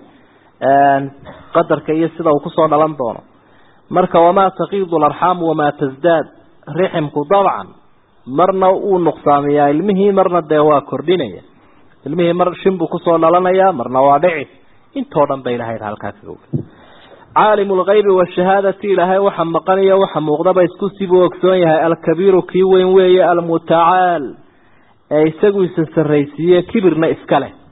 qadarka iyo sida uu kusoo dhalan doono marka wamaa taqiidu larxaamu wamaa tasdaad riximku dabcan marna uu nuqsaamiyaa ilmihii marna dee waa kordhinaya ilmihii mar shin buu kusoo dhalanaya marna waa dhici intoo dhan ba ilahay halkaa kaga oga caalimu lgaybi washahaadati ilaahay waxa maqaniyo waxa muuqdaba isku sibuu ogsoon yahay alkabiiru kii weyn weeye almutacaal ee isagu isa sarraysiiye kibirna iska leh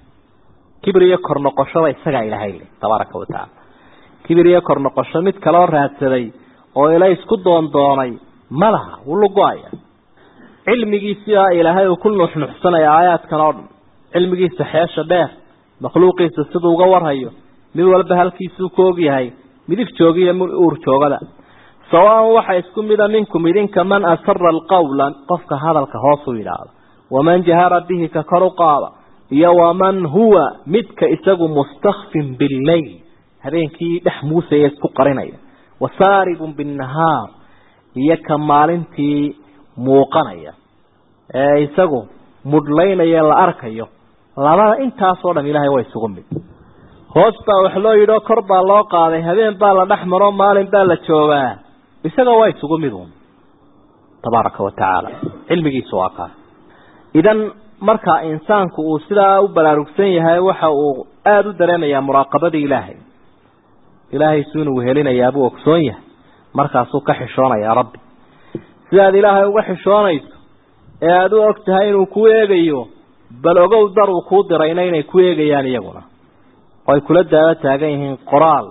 kibir iyo kor noqoshaba isagaa ilaahay leh tabaaraka wa tacaala kibir iyo kor noqosho mid kaloo raadsaday oo ila isku doondoonay ma laha wuu lugo-aya cilmigiisiaa ilaahay uu ku nuxnuxsanaya aayaadkan oo dhan cilmigiisa xeesha dheer makhluuqiisa siduu uga warhayo mid walba halkiisuu ku ogyahay midif joogiyo mid uur joogada sawaan waxa isku mida minkum idinka man asara alqawla qofka hadalka hoos u yidhaahdo waman jahara bihi ka kor u qaada iyo waman huwa midka isagu mustakfin billayl habeenkii dhex muusaya isku qarinaya wasaaribun binnahaar iyo ka maalintii muuqanaya ee isagu mudhlaynaya la arkayo labada intaasoo dham ilaahay waa isugu mid hoos baa wax loo yidhi oo kor baa loo qaaday habeen baa la dhex maro maalin baa la joogaa isaga waa isugu mid uun tabaaraka wa tacaala cilmigiisu waa kaas idan marka insaanku uu sidaa u baraarugsan yahay waxa uu aada u dareemayaa muraaqabadii ilaahay ilaahay su inuu helinayaa buu ogsoon yahay markaasuu ka xishoonayaa rabbi sidaad ilaahay uga xishoonayso ee aada u og tahay inuu ku eegayo bal ogow dar uu kuu dirayna inay ku eegayaan iyaguna oo ay kula daaba taagan yihiin qoraal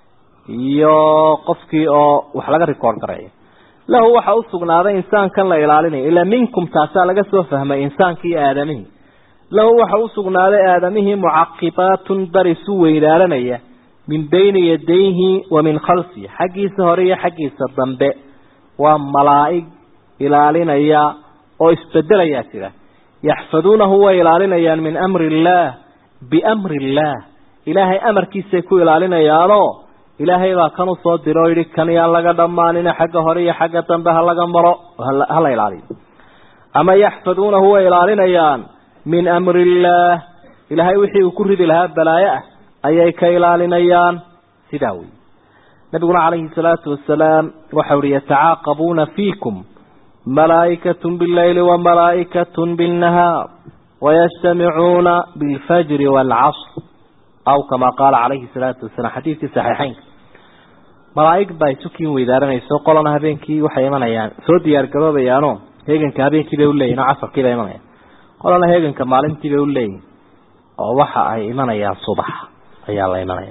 iyo qofkii oo wax laga record gareeyo lahu waxa u sugnaaday insaankan la ilaalinayo ilaa minkum taasaa laga soo fahmay insaankii aadamihii lahu waxa u sugnaaday aadamihii mucaqibaatun dar isu weynaaranaya min bayni yadayhi wa min khalfihi xaggiisa hore iyo xaggiisa dambe waa malaa'ig ilaalinaya oo isbedelayaa jira yaxfaduunahu way ilaalinayaan min amri illaah biamri illaah ilaahay amarkiisay ku ilaalinayaanoo ilaahay baa kan usoo diro o yidhi kan yaan laga dhammaanina xagga hore iyo xagga dambe ha laga maro hala ilaaliyo ama yaxfaduunahu way ilaalinayaan min amri illaah ilaahay wixii uu ku ridi lahaa balaayo ah ayay ka ilaalinayaan sidaa wey nabiguna calayhi salaatu wasalaam waxau ihi yatacaaqabuuna fiikum malaa'ikatun billayli wa malaa'ikatun binnahaar wayajtamicuuna bilfajri waalcasr aw kama qaala calayhi salaatu wasalaam xadiidkii saxiixeynka malaa'ig baa isukiin weydaaranayso qolana habeenkii waxay imanayaan soo diyaargaroobayaanoo heeganka habeenkii bay uleeyihin oo casarkii bay imanayaan qolana heeganka maalintii bay uleeyihin oo waxa ay imanayaan subax ayaa la imanaya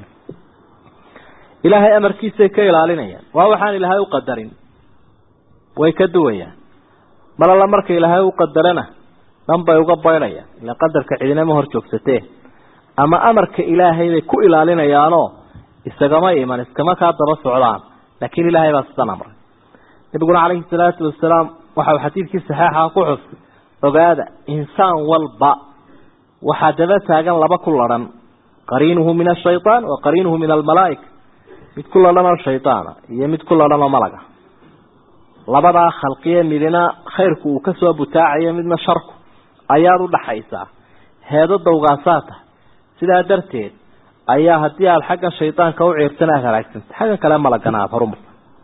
ilaahay amarkiisay ka ilaalinayaan waa waxaan ilaahay u qadarin way ka duwayaan mar alla marka ilaahay u qadarana dhan bay uga baydhayaan ila qadarka cidinama hor joogsatee ama amarka ilaahay bay ku ilaalinayaanoo isagama iman iskama kaa daba socdaan laakiin ilaahay baa sidan amray nabiguna calayhi salaatu wasalaam waxau xadiidkii saxeixa ku xus ogaada insaan walba waxaa daba taagan laba ku ladhan qariinuhu min ashaytaan wa qariinuhu min almalaa'ika mid ku ladhan oo shaydaana iyo mid ku ladhan oo malaga labadaa khalqiye midina khayrku uu kasoo butaacayo midna sharku ayaad u dhaxaysaa heedo dawgaasaa tahay sidaa darteed ayaa haddii aada xagga shaydaanka u ciirtana aada halaagsanta xagga kale malagana aada horumar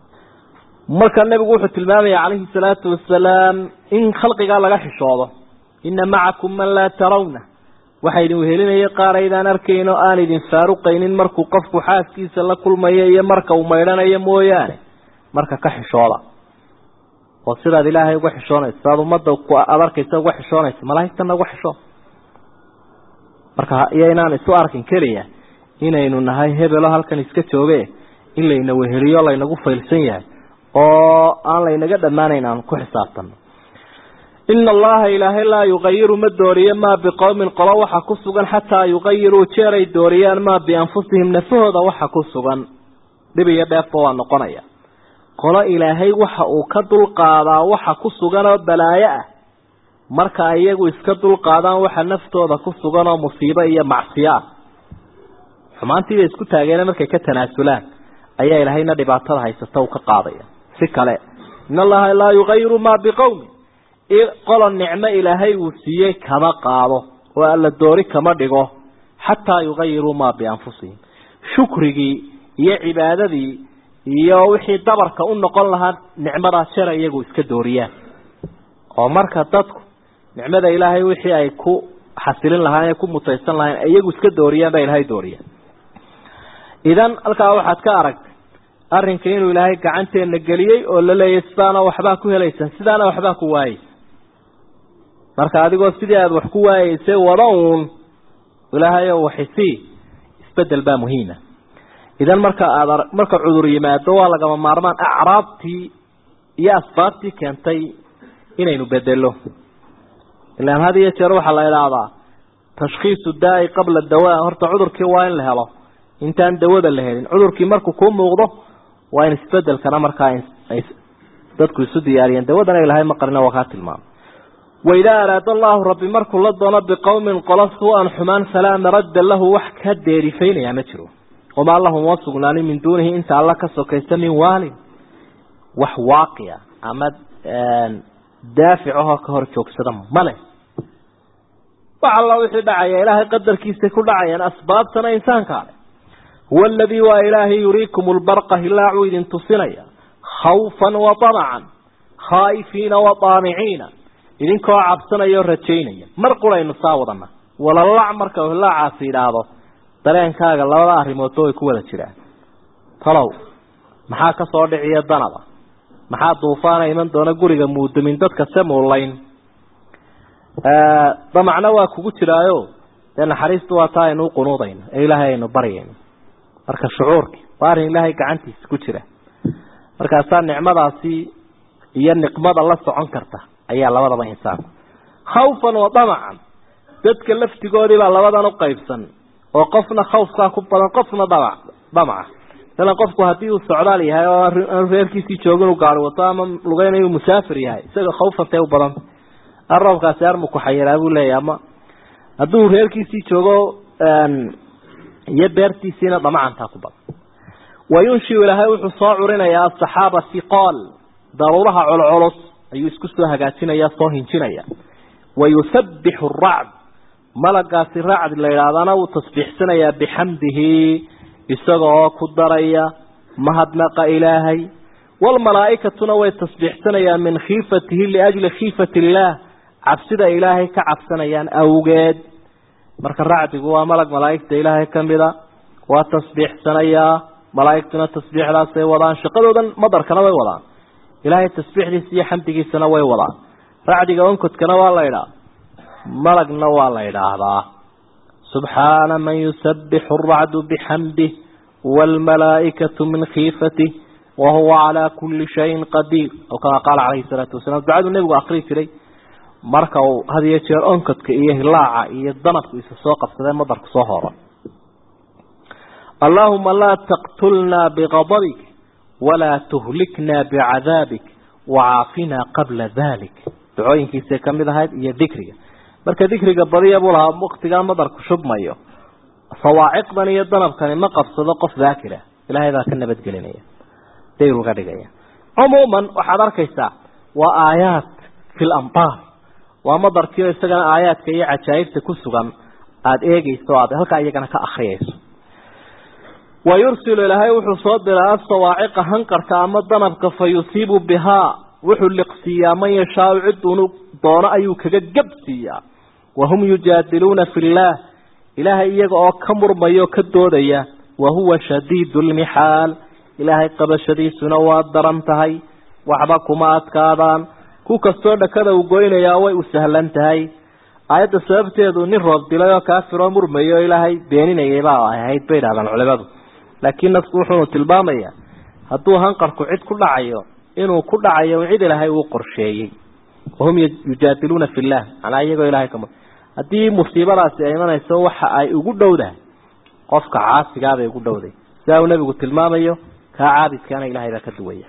marka nebigu wuxuu tilmaamaya calayhi salaatu wasalaam in khalqigaa laga xishoodo ina macakum man laa tarawna waxaa idin wehelinaya qaar aydaan arkayn oo aan idin faaruqaynin markuu qofku xaaskiisa la kulmayo iyo marka uu maydhanayo mooyaane marka ka xishooda oo sidaad ilaahay uga xishoonaysa sidaad ummadda aada arkaysa uga xishoonaysa malaa'igtana uga xishoo marka iyo inaan isu arkin keliya inaynu nahay hebelo halkan iska jooge in layna weheliyo laynagu faylsan yahay oo aan laynaga dhammaanayn aan ku xisaabtano ina allaha ilaahay laa yugayiru ma dooriyo maa biqowmin qolo waxa ku sugan xataa yugayiruu jeeray dooriyaan maa bianfusihim nafahooda waxa ku sugan dhib iyo dheefba waa noqonaya qolo ilaahay waxa uu ka dulqaadaa waxa ku sugan oo balaayo ah marka iyagu iska dulqaadaan waxa naftooda ku sugan oo musiibo iyo macsiyo ah xumaantiibay isku taageena markay ka tanaasulaan ayaa ilaahayna dhibaatada haysata uu ka qaadaya si kale in allaha laa yugayiru maa biqowmin qolo nicmo ilaahay uu siiyey kama qaado oo alla doori kama dhigo xataa yugayiruu maa bianfusihim shukrigii iyo cibaadadii iyo wixii dabarka u noqon lahaa nicmadaa jera iyagu iska dooriyaan oo marka dadku nicmada ilaahay wixii ay ku xasilin lahaayeen ee ku mutaysan lahayen iyagu iska dooriyaan baa ilaahay dooriyaan idan halkaa waxaad ka aragtay arrinka inuu ilaahay gacanteena geliyey oo la leeyahy sidaana waxbaa ku helaysaan sidaana waxbaa ku waayeysa marka adigoo sidii aada wax ku waayeysay wada uun ilaahayo waxisii isbedel baa muhiima idan marka aad marka cudur yimaado waa lagama maarmaan acraabtii iyo asbaabtii keentay inaynu bedelo ilaan had iyo jeer waxaa la idhaahdaa tashkhiisu daai qabla dawaa horta cudurkii waa in la helo intaan dawada la helin cudurkii markuu kuu muuqdo waa in isbedelkana markaa ay dadku isu diyaariyeen dawadana ilahay ma qarina waa kaa tilmaamay waidaa araada allahu rabbi markuu la doono biqowmin qolo suu-an xumaan falaa maradda lahu wax ka deerifaynayaa ma jiro wamaa lahum wa sugnaanin min duunihi inta alla ka sokaysa min waalin wax waaqica ama daafic ahoo ka hor joogsada male wax alla wixii dhacaya ilaahay qadarkiisay ku dhacayaan asbaabtana insaanka ale huwa aladii waa ilaahay yuriikum lbarqa hilaacuu idin tusinaya khawfan wa tamacan khaa'ifiina wa daamiciina idinkoo cabsanaya o rajaynaya mar quraynu saa wadana walalac marka uu hilaacaasi idhaahdo dareenkaaga labada arrimoodba way ku wada jiraan talow maxaa ka soo dhiciya danaba maxaa duufaana iman doona guriga muudamin dadka se muulayn damacna waa kugu jiraayo dee naxariistu waa taa aynu uqunuudayno ee ilaahay aynu baryayno marka shucuurki waa arrin ilaahay gacantiisa ku jira markaasaa nicmadaasi iyo niqmada la socon karta ayaa labadaba insaanku khawfan wa damacan dadka laftigoodii baa labadan u qaybsan oo qofna khawfkaa ku badan qofna damac damaca masalan qofku haddii uu socdaal yahay oo aanu reerkiisii joogin u gaari wato ama lugeynayu musaafir yahay isaga khawfantay u badanta arroobkaasi armu kuxayiraa buu leeyahy ama hadduu reerkiisii joogo iyo beertiisiina damacantaa ku badan wayunshiu ilaahay wuxuu soo curinayaa asaxaaba hiqaal daruuraha colculus ayuu isku soo hagaajinaya soo hinjinaya wayusabbixu aracd malagaasi racd la yidhaahdana wuu tasbiixsanayaa bixamdihi isaga oo ku daraya mahadnaqa ilaahay waalmalaa'ikatuna way tasbiixsanayaan min khiifatihi liajli khiifati illaah cabsida ilaahay ka cabsanayaan awgeed marka racdigu waa malag malaa'igta ilaahay ka mida waa tasbiixsanayaa malaa'igtuna tasbiixdaasay wadaan shaqadoodan madarkana way wadaan ilaahay tasbiixdiisa iyo xamdigiisana way wadaan racdiga onkodkana waa la idhaa malagna waa la idhaahdaa subxaana man yusabbixu aracdu bixamdih waalmalaa'ikatu min khiifatih wahuwa calaa kulli shayin qadiir oo kama qaala calayhi salaatu wasalaam ducaduu nebigu akrii jiray marka uu had iyo jeer onkodka iyo hilaaca iyo danabku isa soo qabsadee madarku soo horo allaahuma laa taqtulnaa biqadabik walaa tuhliknaa bicadaabik wacaafinaa qabla dalik ducooyinkiisay ka mid ahayd iyo dikriga marka dikriga badiya buu lahaa waktigaa madarku shubmayo sawaaciqdan iyo danabkani ma qabsado qof daakira ilaahay baa ka nabadgelinaya dayr uga dhigaya cumuuman waxaad arkaysaa waa aayaat fi lambaar waa madarkiio isagana aayaadka iyo cajaa'ibta ku sugan aada eegeyso o aad halkaa iyagana ka akriyayso wa yursilu ilaahay wuxuu soo diraa asawaaciqa hanqarka ama danabka fa yusiibu bihaa wuxuu liqsiiyaa man yashaau ciduunu doono ayuu kaga gabsiiyaa wahum yujaadiluuna fi illaah ilaahay iyaga oo ka murmaya oo ka doodaya wa huwa shadiidu lmixaal ilaahay qabashadiisuna waa daran tahay waxba kuma adkaadaan ku kastoo dhakada uu goynayaa way u sahlan tahay aayadda sababteedu nin roob dilay oo kaafiroo murmaya oo ilaahay beeninayay baa ahayd bay idhahdaan culimadu laakiin nasku wuxuunu tilmaamayaa hadduu hanqarku cid ku dhacayo inuu ku dhacayo cid ilaahay uu qorsheeyey wahum yujaadiluuna fi llah manaa iyagoo ilahay ka haddii musiibadaasi ay imanayso waxa ay ugu dhowdahay qofka caasigaabay ugu dhowday sidaa uu nebigu tilmaamayo kaa caabidkaana ilahay baa ka duwaya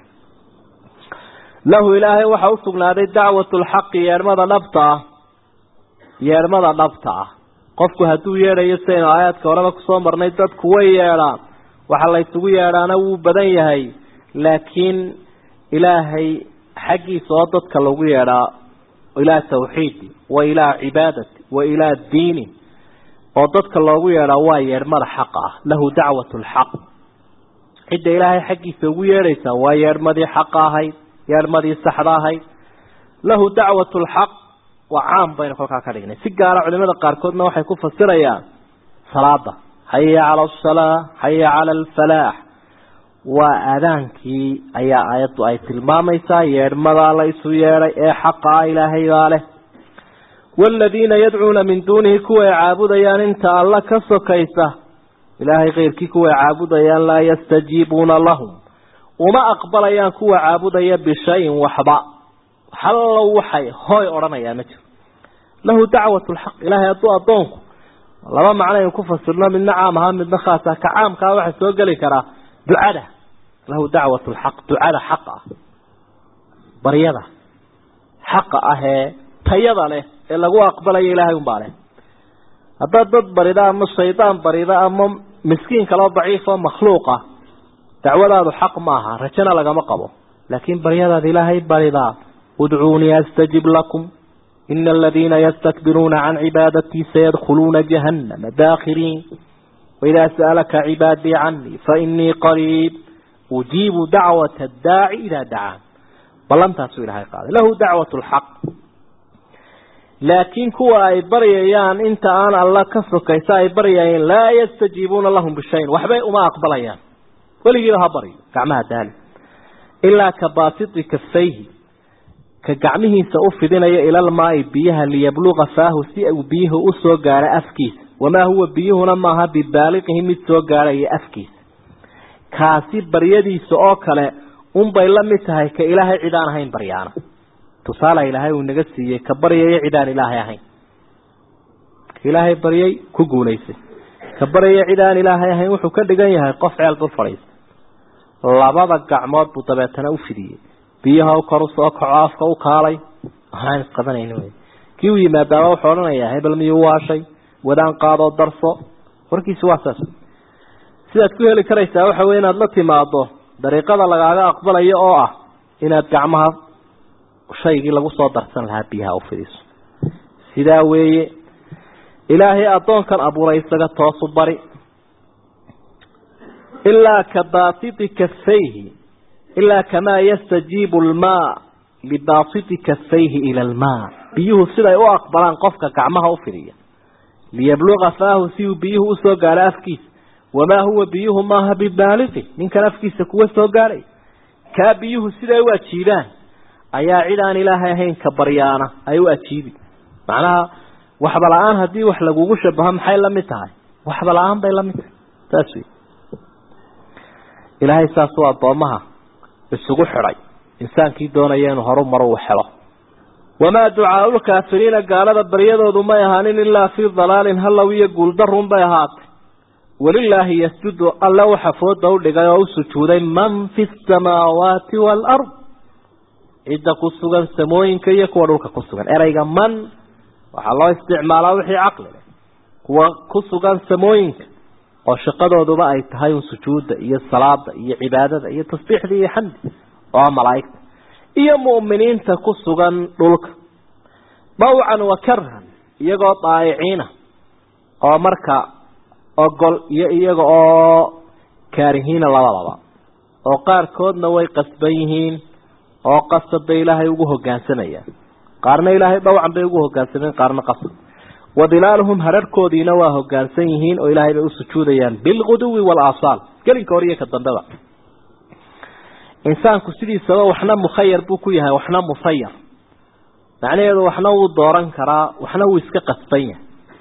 lahu ilaahay waxa usugnaaday dacwatu lxaqi yeedhmada dhabta ah yeedhmada dhabta ah qofku hadduu yeedhayo sidaynu aayaadka horeba kusoo marnay dadku way yeedhaan waxa la ysugu yeedhaana wuu badan yahay laakiin ilaahay xaggiisa oo dadka lagu yeedhaa ilaa tawxiidi wa ilaa cibaadati wa ilaa diini oo dadka loogu yeedhaa waa yeedhmada xaqa ah lahu dacwatu lxaq cidda ilaahay xaggiisa ugu yeedhaysaa waa yeedhmadii xaqa ahayd yeedhmadii saxda ahayd lahu dacwatu lxaq waa caam baynu kolkaa ka dhignay si gaara culimada qaarkoodna waxay ku fasirayaan salaada xaya cala asalaa xaya cala alfalaax waa aadaankii ayaa aayaddu ay tilmaamaysaa yeedhmadaa la isu yeedhay ee xaqa ah ilaahay baa leh waaladiina yadcuuna min duunihi kuwa ay caabudayaan inta alla ka sokaysa ilaahay keyrkii kuwa ay caabudayaan laa yastajiibuuna lahum uma aqbalayaan kuwa caabudaya bishayin waxba hallow waxay hooy odhanayaa ma jiro lahu dacwat lxaq ilaahay hadduu addoonku laba macno aynu ku fasirno midna caam ahaa midna khaas ah ka caamkaa waxaa soo geli karaa ducada lahu dacwat lxaq ducada xaq ah baryada xaqa ah ee tayada leh ee lagu aqbalayo ilaahay unbaa leh haddaad dad barida ama shaydaan barida ama miskiin kaloo daciifoo makhluuqa dacwadaadu xaq maaha rajana lagama qabo laakiin baryadaad ilaahay baridaa udcuunii astajib lakum ina aladiina yastakbiruuna can cibaadatii sayadkhuluuna jahannama daakhiriin waidaa sa'alaka cibaadii canii fainii qariib ujiibu dacwata addaaci idaa dacaan ballantaasuu ilahay qaaday lahu dacwat lxaq laakiin kuwa ay baryayaan inta aan alla ka sokaysa ay baryayeen laa yastajiibuuna lahum bishayin waxbay uma aqbalayaan weligiiba ha baryo gacmaha daali ilaa ka baasiti kafayhi ka gacmihiisa u fidinaya ilalmaai biyaha liyabluqa faahu si uu biyuhu u soo gaaro afkiisa wamaa huwa biyuhuna maaha bibaaliqihi mid soo gaarhaya afkiisa kaasi baryadiisa oo kale unbay la mid tahay ka ilaahay cid aan ahayn baryaana tusaale ilaahay uu naga siiyey ka baryaya cid aan ilaahay ahayn ka ilaahay baryay ku guulaysay ka baryaya cid aan ilaahay ahayn wuxuu ka dhigan yahay qof ceel dul fadhiista labada gacmood buu dabeetana u fidiyey biyaha kor u soo kaco afka u kaalay waxaan isqabanayni wey kii u yimaadaaba wuxuu odhanayaa hebel miyuu waashay wadaan qaadoo darso warkiisi waa saas sidaad ku heli karaysaa waxa wey inaad la timaado dariiqada lagaaga aqbalayo oo ah inaad gacmaha shaygii lagu soo darsan lahaa biyaha u fidiso sidaa weeye ilaahay addoonkan abuuray isaga toosu bari ilaa ka baasiti kafayhi ilaa kamaa yastajiibu almaa libaasiti kafayhi ila almaa biyuhu siday u aqbalaan qofka gacmaha u fidiya liyabluqa faahu si uu biyuhu usoo gaaro afkiisa wamaa huwa biyuhu maaha bibaaliqi ninkan afkiisa kuwa soo gaadhay kaa biyuhu siday u ajiibaan ayaa cid aan ilaahay ahayn ka baryaana ay u ajiibi macnaha waxba la-aan haddii wax lagugu shabaho maxay la mid tahay waxba la-aan bay la mid tahay saas wey ilaahay saasuu addoommaha isugu xidhay insaankii doonaya inuu horu maro uu helo wamaa ducaau lkaafiriina gaalada baryadoodu may ahaanin ilaa fii dalaalin hallow iyo guuldarun bay ahaatay walilaahi yasjudu alle waxa fooda u dhigay oo u sujuuday man fi samaawaati waalard cidda ku sugan samooyinka iyo kuwa dhulka ku sugan ereyga man waxaa loo isticmaalaa wixii caqli leh kuwa ku sugan samooyinka oo shaqadooduba ay tahay un sujuudda iyo salaada iyo cibaadada iyo tasbiixda iyo xamdi oo malaa'igta iyo mu'miniinta ku sugan dhulka dawcan wa karhan iyagoo daayiciina oo marka ogol iyo iyaga oo kaarihiina labadaba oo qaarkoodna way qasban yihiin oo qasab bay ilaahay ugu hogaansamayaan qaarna ilaahay dhawcan bay ugu hogaansameen qaarna qasab wadilaaluhum hararhkoodiina waa hogaansan yihiin oo ilaahay bay u sujuudayaan bilguduwi waalaasaal gelinka hor iyo ka dambeba insaanku sidiisaba waxna mukhayar buu ku yahay waxna musayar macnaheedu waxna wuu dooran karaa waxna wuu iska qasban yahay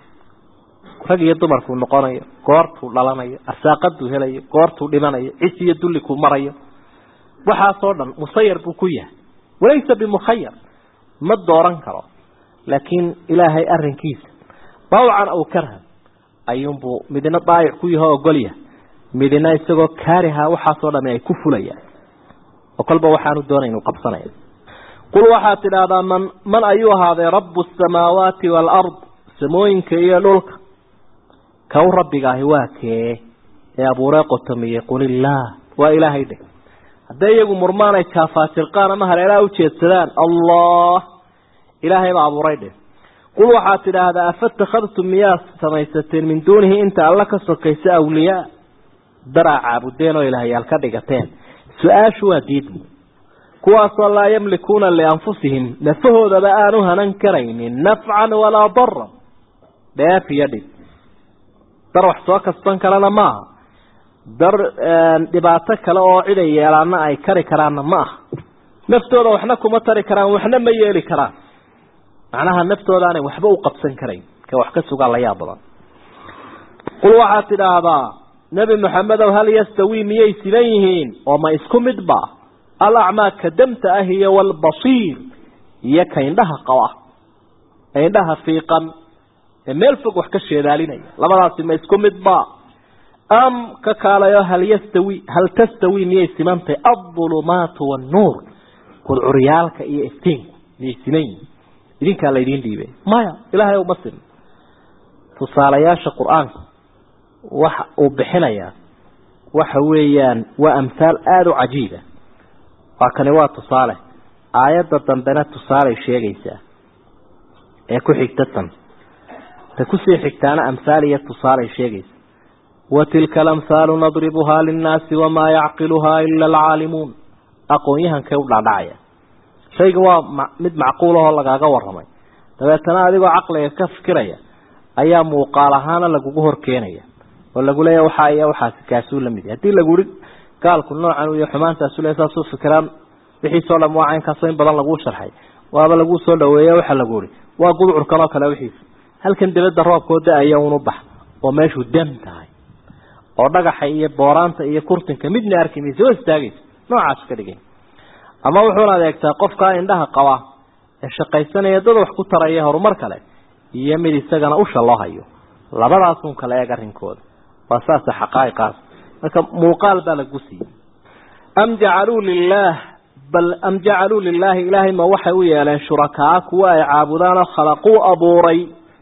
rag iyo dumarkuu noqonayo goortuu dhalanayo arsaaqaduu helayo goortuu dhimanayo cis iyo dullikuu marayo waxaasoo dhan musayar buu ku yahay walaysa bimukhayar ma dooran karo laakiin ilaahay arrinkiisa dawcan aw karhan ayuunbuu midina daayic ku yaho ogolyahay midina isagoo kaariha waxaasoo dhami ay ku fulayaan oo kolba waxaanu doonay inuu qabsanaya qul waxaad tidhaahdaa man man ayuu ahaaday rabu asamaawaati waalard samooyinka iyo dhulka kow rabbigaahi waa kee ee abuuree qotomiyey qul illaah waa ilaahay dheh hadday iyagu murmaan ay jaafaajirqaan ama haleelaha ujeedsadaan allah ilaahay baa abuuray dheh qul waxaad tidhaahdaa afatakhadtum miyaa samaysateen min duunihi inta alla ka sokaysa awliyaa daraa caabudeen oo ilaahyaal ka dhigateen su-aashu waa diidmu kuwaasoo laa yamlikuuna lianfusihim nafahoodaba aanu hanan karaynin nafcan walaa daran dheef iyo dhib dar wax soo kasban kalena maaha dar dhibaato kale oo ciday yeelaana ay kari karaanna ma aha naftooda waxna kuma tari karaan waxna ma yeeli karaan macnaha naftooda aanay waxba u qabsan karayn ka wax ka sugaa la yaab badan qul waxaad tidhaahdaa nebi maxamedow hal yastawii miyay siban yihiin oo ma isku midba alacmaa ka damta ah iyo walbasiir iyo ka indhaha qaba ee indhaha fiiqan ee meel fog wax ka sheedaalinaya labadaasi ma isku midba am ka kaalayo hal yastawi hal tastawi miyay simantahay aldulumaatu wannuur gudcuryaalka iyo iftiinku miyay siman yihiin idinkaa laydiin dhiibay maya ilaahay uma sin tusaalayaasha qur-aanka waxa uu bixinayaa waxa weeyaan waa amhaal aada u cajiiba waa kani waa tusaale aayadda dambena tusaalay sheegaysaa ee ku xigta tan ta kusii xigtaana amhaal iyo tusaalay sheegaysa wa tilka alamhaalu nadribuhaa linnaasi wamaa yacqiluhaa ila alcaalimuun aqoon-yahankay u dhaadhacaya shayga waa mid macquul ahoo lagaaga warramay dabeetana adigoo caqliga ka fikiraya ayaa muuqaal ahaana lagugu hor keenaya oo lagu leeya waxaa iyo waxaasi kaasuu la mid yahy haddii lagu ihi gaalku noocan iyo xumaantaasu le saasuu fikiraan wixiisoo dham waa caynkaasoo in badan laguu sharxay waaba laguu soo dhaweeya waxaa lagu ihi waa gudcurkan oo kale wixiisa halkan dibadda roobkoo da-aya unu bax oo meeshuu dam tahay oo dhagaxa iyo booraanta iyo kurtinka midna arki maysa waa istaagaysa noocaas ka dhigay ama wuxuuna adeegtaa qofkaa indhaha qaba ee shaqaysanaya dad wax ku taraya horumar kale iyo mid isagana usha loo hayo labadaasun kala eeg arrinkooda waa saasa xaqaa'iqaas marka muuqaal baa lagu siiyey am jacaluu lilaah bal am jacaluu lilaahi ilaahay ma waxay u yeeleen shurakaa kuwa ay caabudaanoo khalaquu abuuray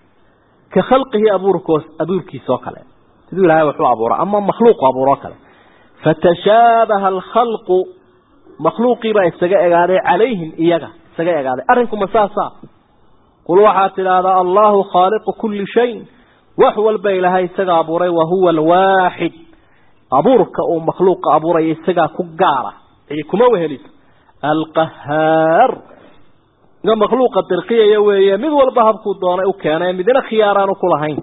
ka khalqihi abuurkoos abuurkiisa oo kale siduu ilahay waxu abuura ama makhluuqu abuuroo kale fatashaabaha alkhalqu makhluuqiibaa isaga egaaday calayhim iyaga isaga egaaday arrinkuma saasa qul waxaad tidhaahdaa allahu khaaliqu kulli shayin wax walba ilaahay isaga abuuray wahuwa alwaaxid abuurka uu makhluuqa abuuraya isagaa ku gaara cidi kuma weheliso alqahaar nga makhluuqa dirqiyaya weeye mid walba habkuu doonay u keenay midna khiyaaraanu ku lahayn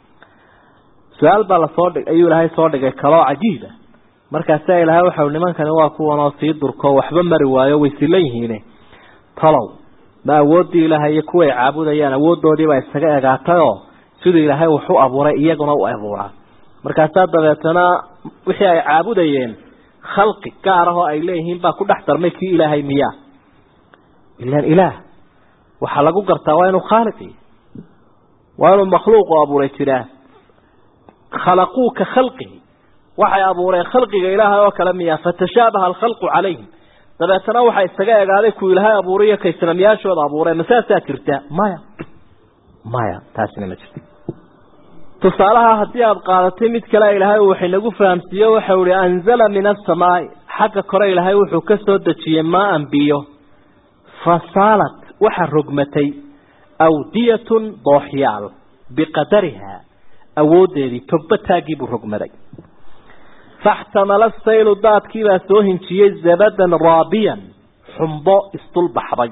su-aal baa lasoo dhig ayuu ilaahay soo dhigay kaloo cajiiba markaasaa ilaahay waxau nimankani waa kuwanoo sii durko waxba mari waayo way silan yihiine talow ma awooddii ilaahay iyo kuway caabudayaan awooddoodiibaa isaga egaatayoo siduu ilaahay wax u abuuray iyaguna u abuuraa markaasaa dabeetana wixii ay caabudayeen khalqi gaar ahoo ay leeyihiin baa ku dhex darmay kii ilaahay miyaa ilaan ilaah waxaa lagu gartaa waa inuu khaaliqi waa inuu makhluuqu abuuray jiraa khalaquu ka khalqihi waxay abuureen khalqiga ilaahay oo kale miyaa fatashaabaha alkhalqu calayhim dabeetana waxaa isaga egaaday kuu ilaahay abuuray iyo kay sanamyaashooda abuureen masaasaa jirta maya maya taasina ma jirto tusaalaha haddii aada qaadatay mid kale ilaahay uu waxinagu fahamsiiyo waxau ihi anzala min asamaai xagga kore ilaahay wuxuu ka soo dejiyey maa-an biyo fasaalat waxa rogmatay awdiyatun dooxyaal biqadariha awooddeedii togba taaggiibuu rogmaday faxtamala saylu daadkiibaa soo hinjiyey zabadan raabiyan xumbo isdulbaxday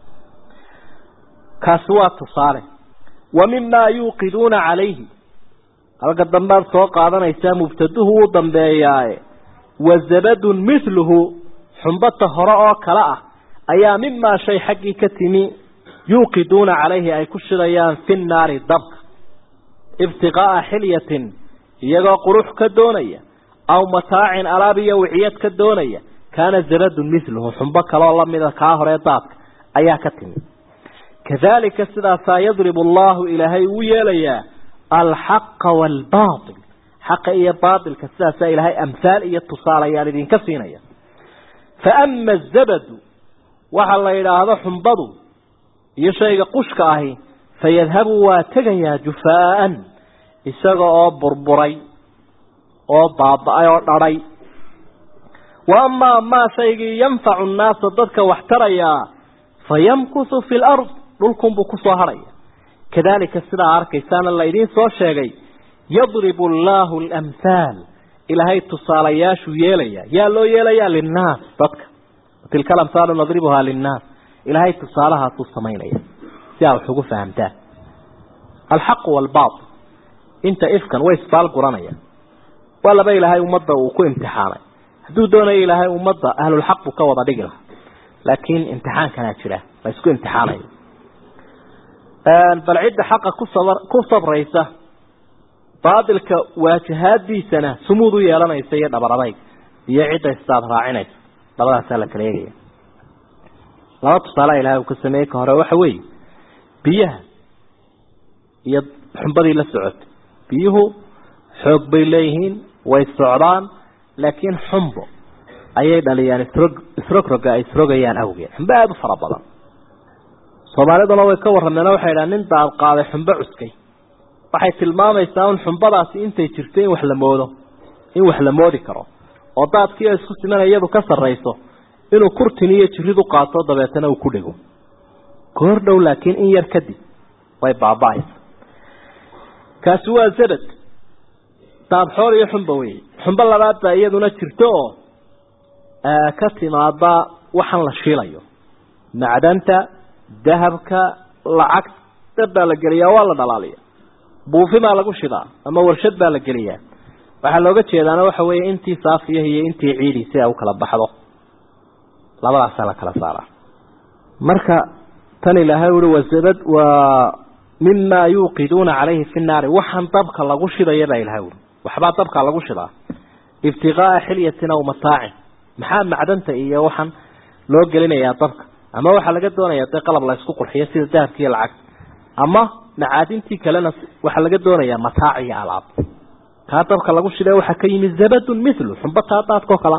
kaasi waa tusaale wa mimaa yuuqiduuna calayhi halka dambaad soo qaadanaysaa mubtaduhu wuu dambeeyaaye wa zabadun mithluhu xumbata hore oo kale ah ayaa mimaa shay xaggii ka timi yuuqiduuna calayhi ay ku shidayaan fi nnaari dabka ibtiqaa'a xilyatin iyagoo qurux ka doonaya aw mataacin alaab iyo wiciyad ka doonaya kaana zabadun mithluhu xumbo kaleoo lamida kaa horee daadka ayaa ka timi kadalika sidaasaa yadribu allahu ilaahay uu yeelayaa alxaqa waalbaatil xaqa iyo baatilka sidaasaa ilaahay amhaal iyo tusaalayaan idinka siinaya fa ama azabadu waxa la yidhaahdo xumbadu iyo shayga qushka ahi fayadhabu waa tegayaa jufaa'an isaga oo burburay oo baaba-ay oo dhadhay wa amaa maa shaygii yanfacu nnaasa dadka wax tarayaa fayamkusu fi lard dhulkunbuu kusoo hadhaya kadalika sidaa arkaysaana laydiin soo sheegay yadribu allaahu alamhaal ilaahay tusaalayaashuu yeelaya yaa loo yeelayaa linnaas dadka tilka alamhaalu nadribuhaa linnaas ilaahay tusaalahaasuu samaynaya si aa wax ugu fahamtaan alxaqu waalbaatil inta ifkan way isbaal guranayaan waa laba ilaahay ummadda uu ku imtixaanay hadduu doonayo ilaahay ummadda ahlulxaq buu ka wada dhigi lahaa laakiin imtixaankanaa jira la isku imtixaanayo bal cidda xaqa ku sabr ku sabraysa baadilka waajahaadiisana sumuud u yeelanaysa iyo dhabar adayg iyo cidda istaad raacinaysa labadaasaa la kala eegaya laba tusaale ilahay uu ka sameeyey ka hore waxa weeye biyaha iyo xumbadii la socotay biyuhu xoog bay leeyihiin way socdaan laakiin xumbo ayay dhaliyaan isrog isrogroga ay isrogayaan awgeed xumbo aada u fara badan soomaaliduna way ka warrameen waxay idhaha nin daad qaaday xumbo cuskay waxay tilmaamaysaa un xumbadaasi intay jirto in wax la moodo in wax la moodi karo oo daadkii oo isku simana iyadu ka sarrayso inuu kurtin iyo jirid u qaato dabeetana uu ku dhego goor dhow laakiin in yar kadib way baaba-aysa kaasi waa zabad daadxoor iyo xumba wey xumbo labaad baa iyaduna jirto oo ka timaada waxaan la shiilayo macdanta dahabka lacag dab baa la geliyaa waa la dhalaaliya buufi baa lagu shidaa ama warshad baa la geliyaa waxaa looga jeedaana waxa weeye intii saafiya iyo intii ciidi si ay u kala baxdo labadaasaa la kala saaraa marka tan ilaahay ui wazabad waa mima yuuqiduuna calayhi fi nnaari waxaan dabka lagu shidaya baa ilahay ui waxbaa dabka lagu shidaa ibtiqaaa xilyatin aw mataacin maxaa macdanta iyo waxaan loo gelinayaa dabka ama waxaa laga doonayaa dee qalab la isku qurxiyo sida dahabka iyo lacag ama macaadintii kalena waxaa laga doonayaa mataac iyo alaab kaa dabka lagu shida waxaa ka yimi zabadun mithlu xumba taa daadkao kala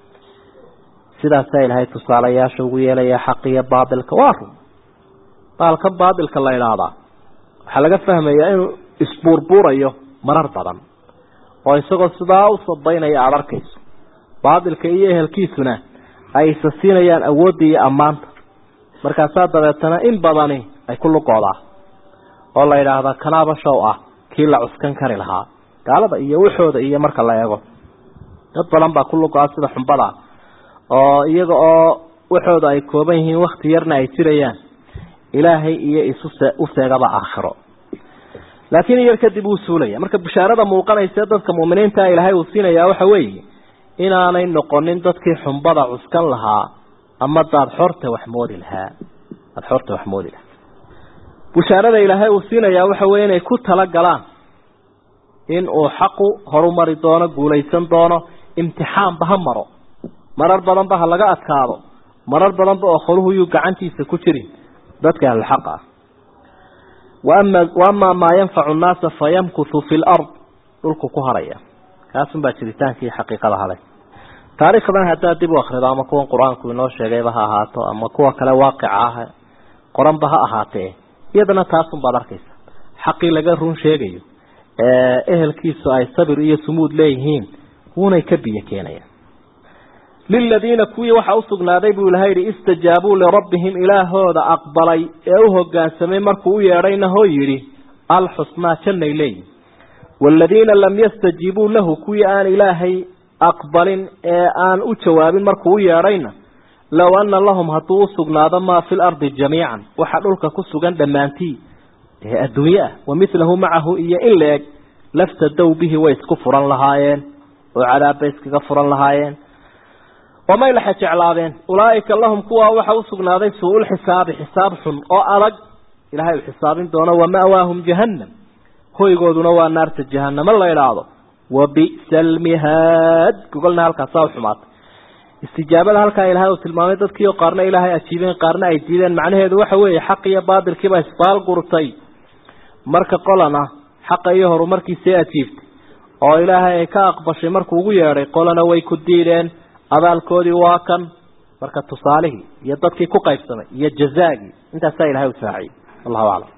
sidaasaa ilaahay tusaalayaasha ugu yeelaya xaqiyo baatilka waa run baalkan baatilka la idhaahdaa waxaa laga fahmayaa inuu isbuurbuurayo marar badan oo isagoo sidaa u sabaynaya aada arkayso baatilka iyo ehelkiisuna ay isa siinayaan awoodda iyo ammaanta markaasaa dabeetana in badani ay ku luqoodaa oo la yidhaahdaa kanaaba show ah kii la cuskan kari lahaa gaalada iyo waxooda iyo marka la eego dad badan baa ku luqoa sida xumbada oo iyaga oo waxooda ay kooban yihiin wakti yarna ay jirayaan ilaahay iyo isu u seegaba aakhiro laakiin yar kadib wuu suulaya marka bishaarada muuqanaysa dadka muuminiinta ilaahay uu siinayaa waxa weeye inaanay noqonin dadkii xumbada cuskan lahaa ama daad xorta wax moodi lahaa daad xorta wax moodi lahaa bishaarada ilaahay uu siinayaa waxa weeye inay ku tala galaan in uu xaqu horumari doono guulaysan doono imtixaanba ha maro marar badanba ha laga adkaado marar badanba oo kholuhu yuu gacantiisa ku jirin dadka ahlulxaq ah waama waamaa maa yanfacu nnaasa fayamkuthu fi lard dhulku ku haraya kaasunbaa jiritaankii xaqiiqada halay taariikhdan haddaad dib u akrido ama kuwan qur-aanku inoo sheegayba ha ahaato ama kuwa kale waaqica ah qoranba ha ahaatee iyadana taasunbaad arkaysa xaqii laga run sheegayo ee ehelkiisu ay sabir iyo sumuud leeyihiin wuunay ka biyo keenayaan liladiina kuwii waxaa usugnaaday buu ilahay yihi istajaabuu lirabbihim ilaahooda aqbalay ee u hogaansamay markuu u yeedhayna hoo yidhi alxusnaa jannay leeyihin waaladiina lam yastajiibuu lahu kuwii aan ilaahay aqbalin ee aan u jawaabin markuu u yeedhayna low ana lahum hadduu usugnaado maa fi lardi jamiican waxa dhulka ku sugan dhammaantii ee adduunye ah wa milahu macahu iyo in la-eg laftadow bihi way isku furan lahaayeen oo cadaabbay iskaga furan lahaayeen wamay laxa jeclaadeen ulaaika lahum kuwaa waxa usugnaaday suu-ulxisaabi xisaab xun oo adag ilahay uu xisaabin doono wama'waahum jahannam hoygooduna waa naarta jahanamo la idhaahdo wa bi'sa almihaad gogolna halkaasaa u xumaatay istijaabada halkaa ilaahay uu tilmaamay dadkiio qaarna ilaahay ajiibeen qaarna ay diideen macnaheedu waxa weeye xaq iyo baadilkiiba isbaal gurtay marka qolana xaqa iyo horumarkiisay ajiibtay oo ilaahay ay ka aqbashay markuu ugu yeedhay qolana way ku diideen abaalkoodii waa kan marka tusaalihii iyo dadkii ku qaybsamay iyo jazaagii intaasaa ilahay u saaciyey wallahu aclam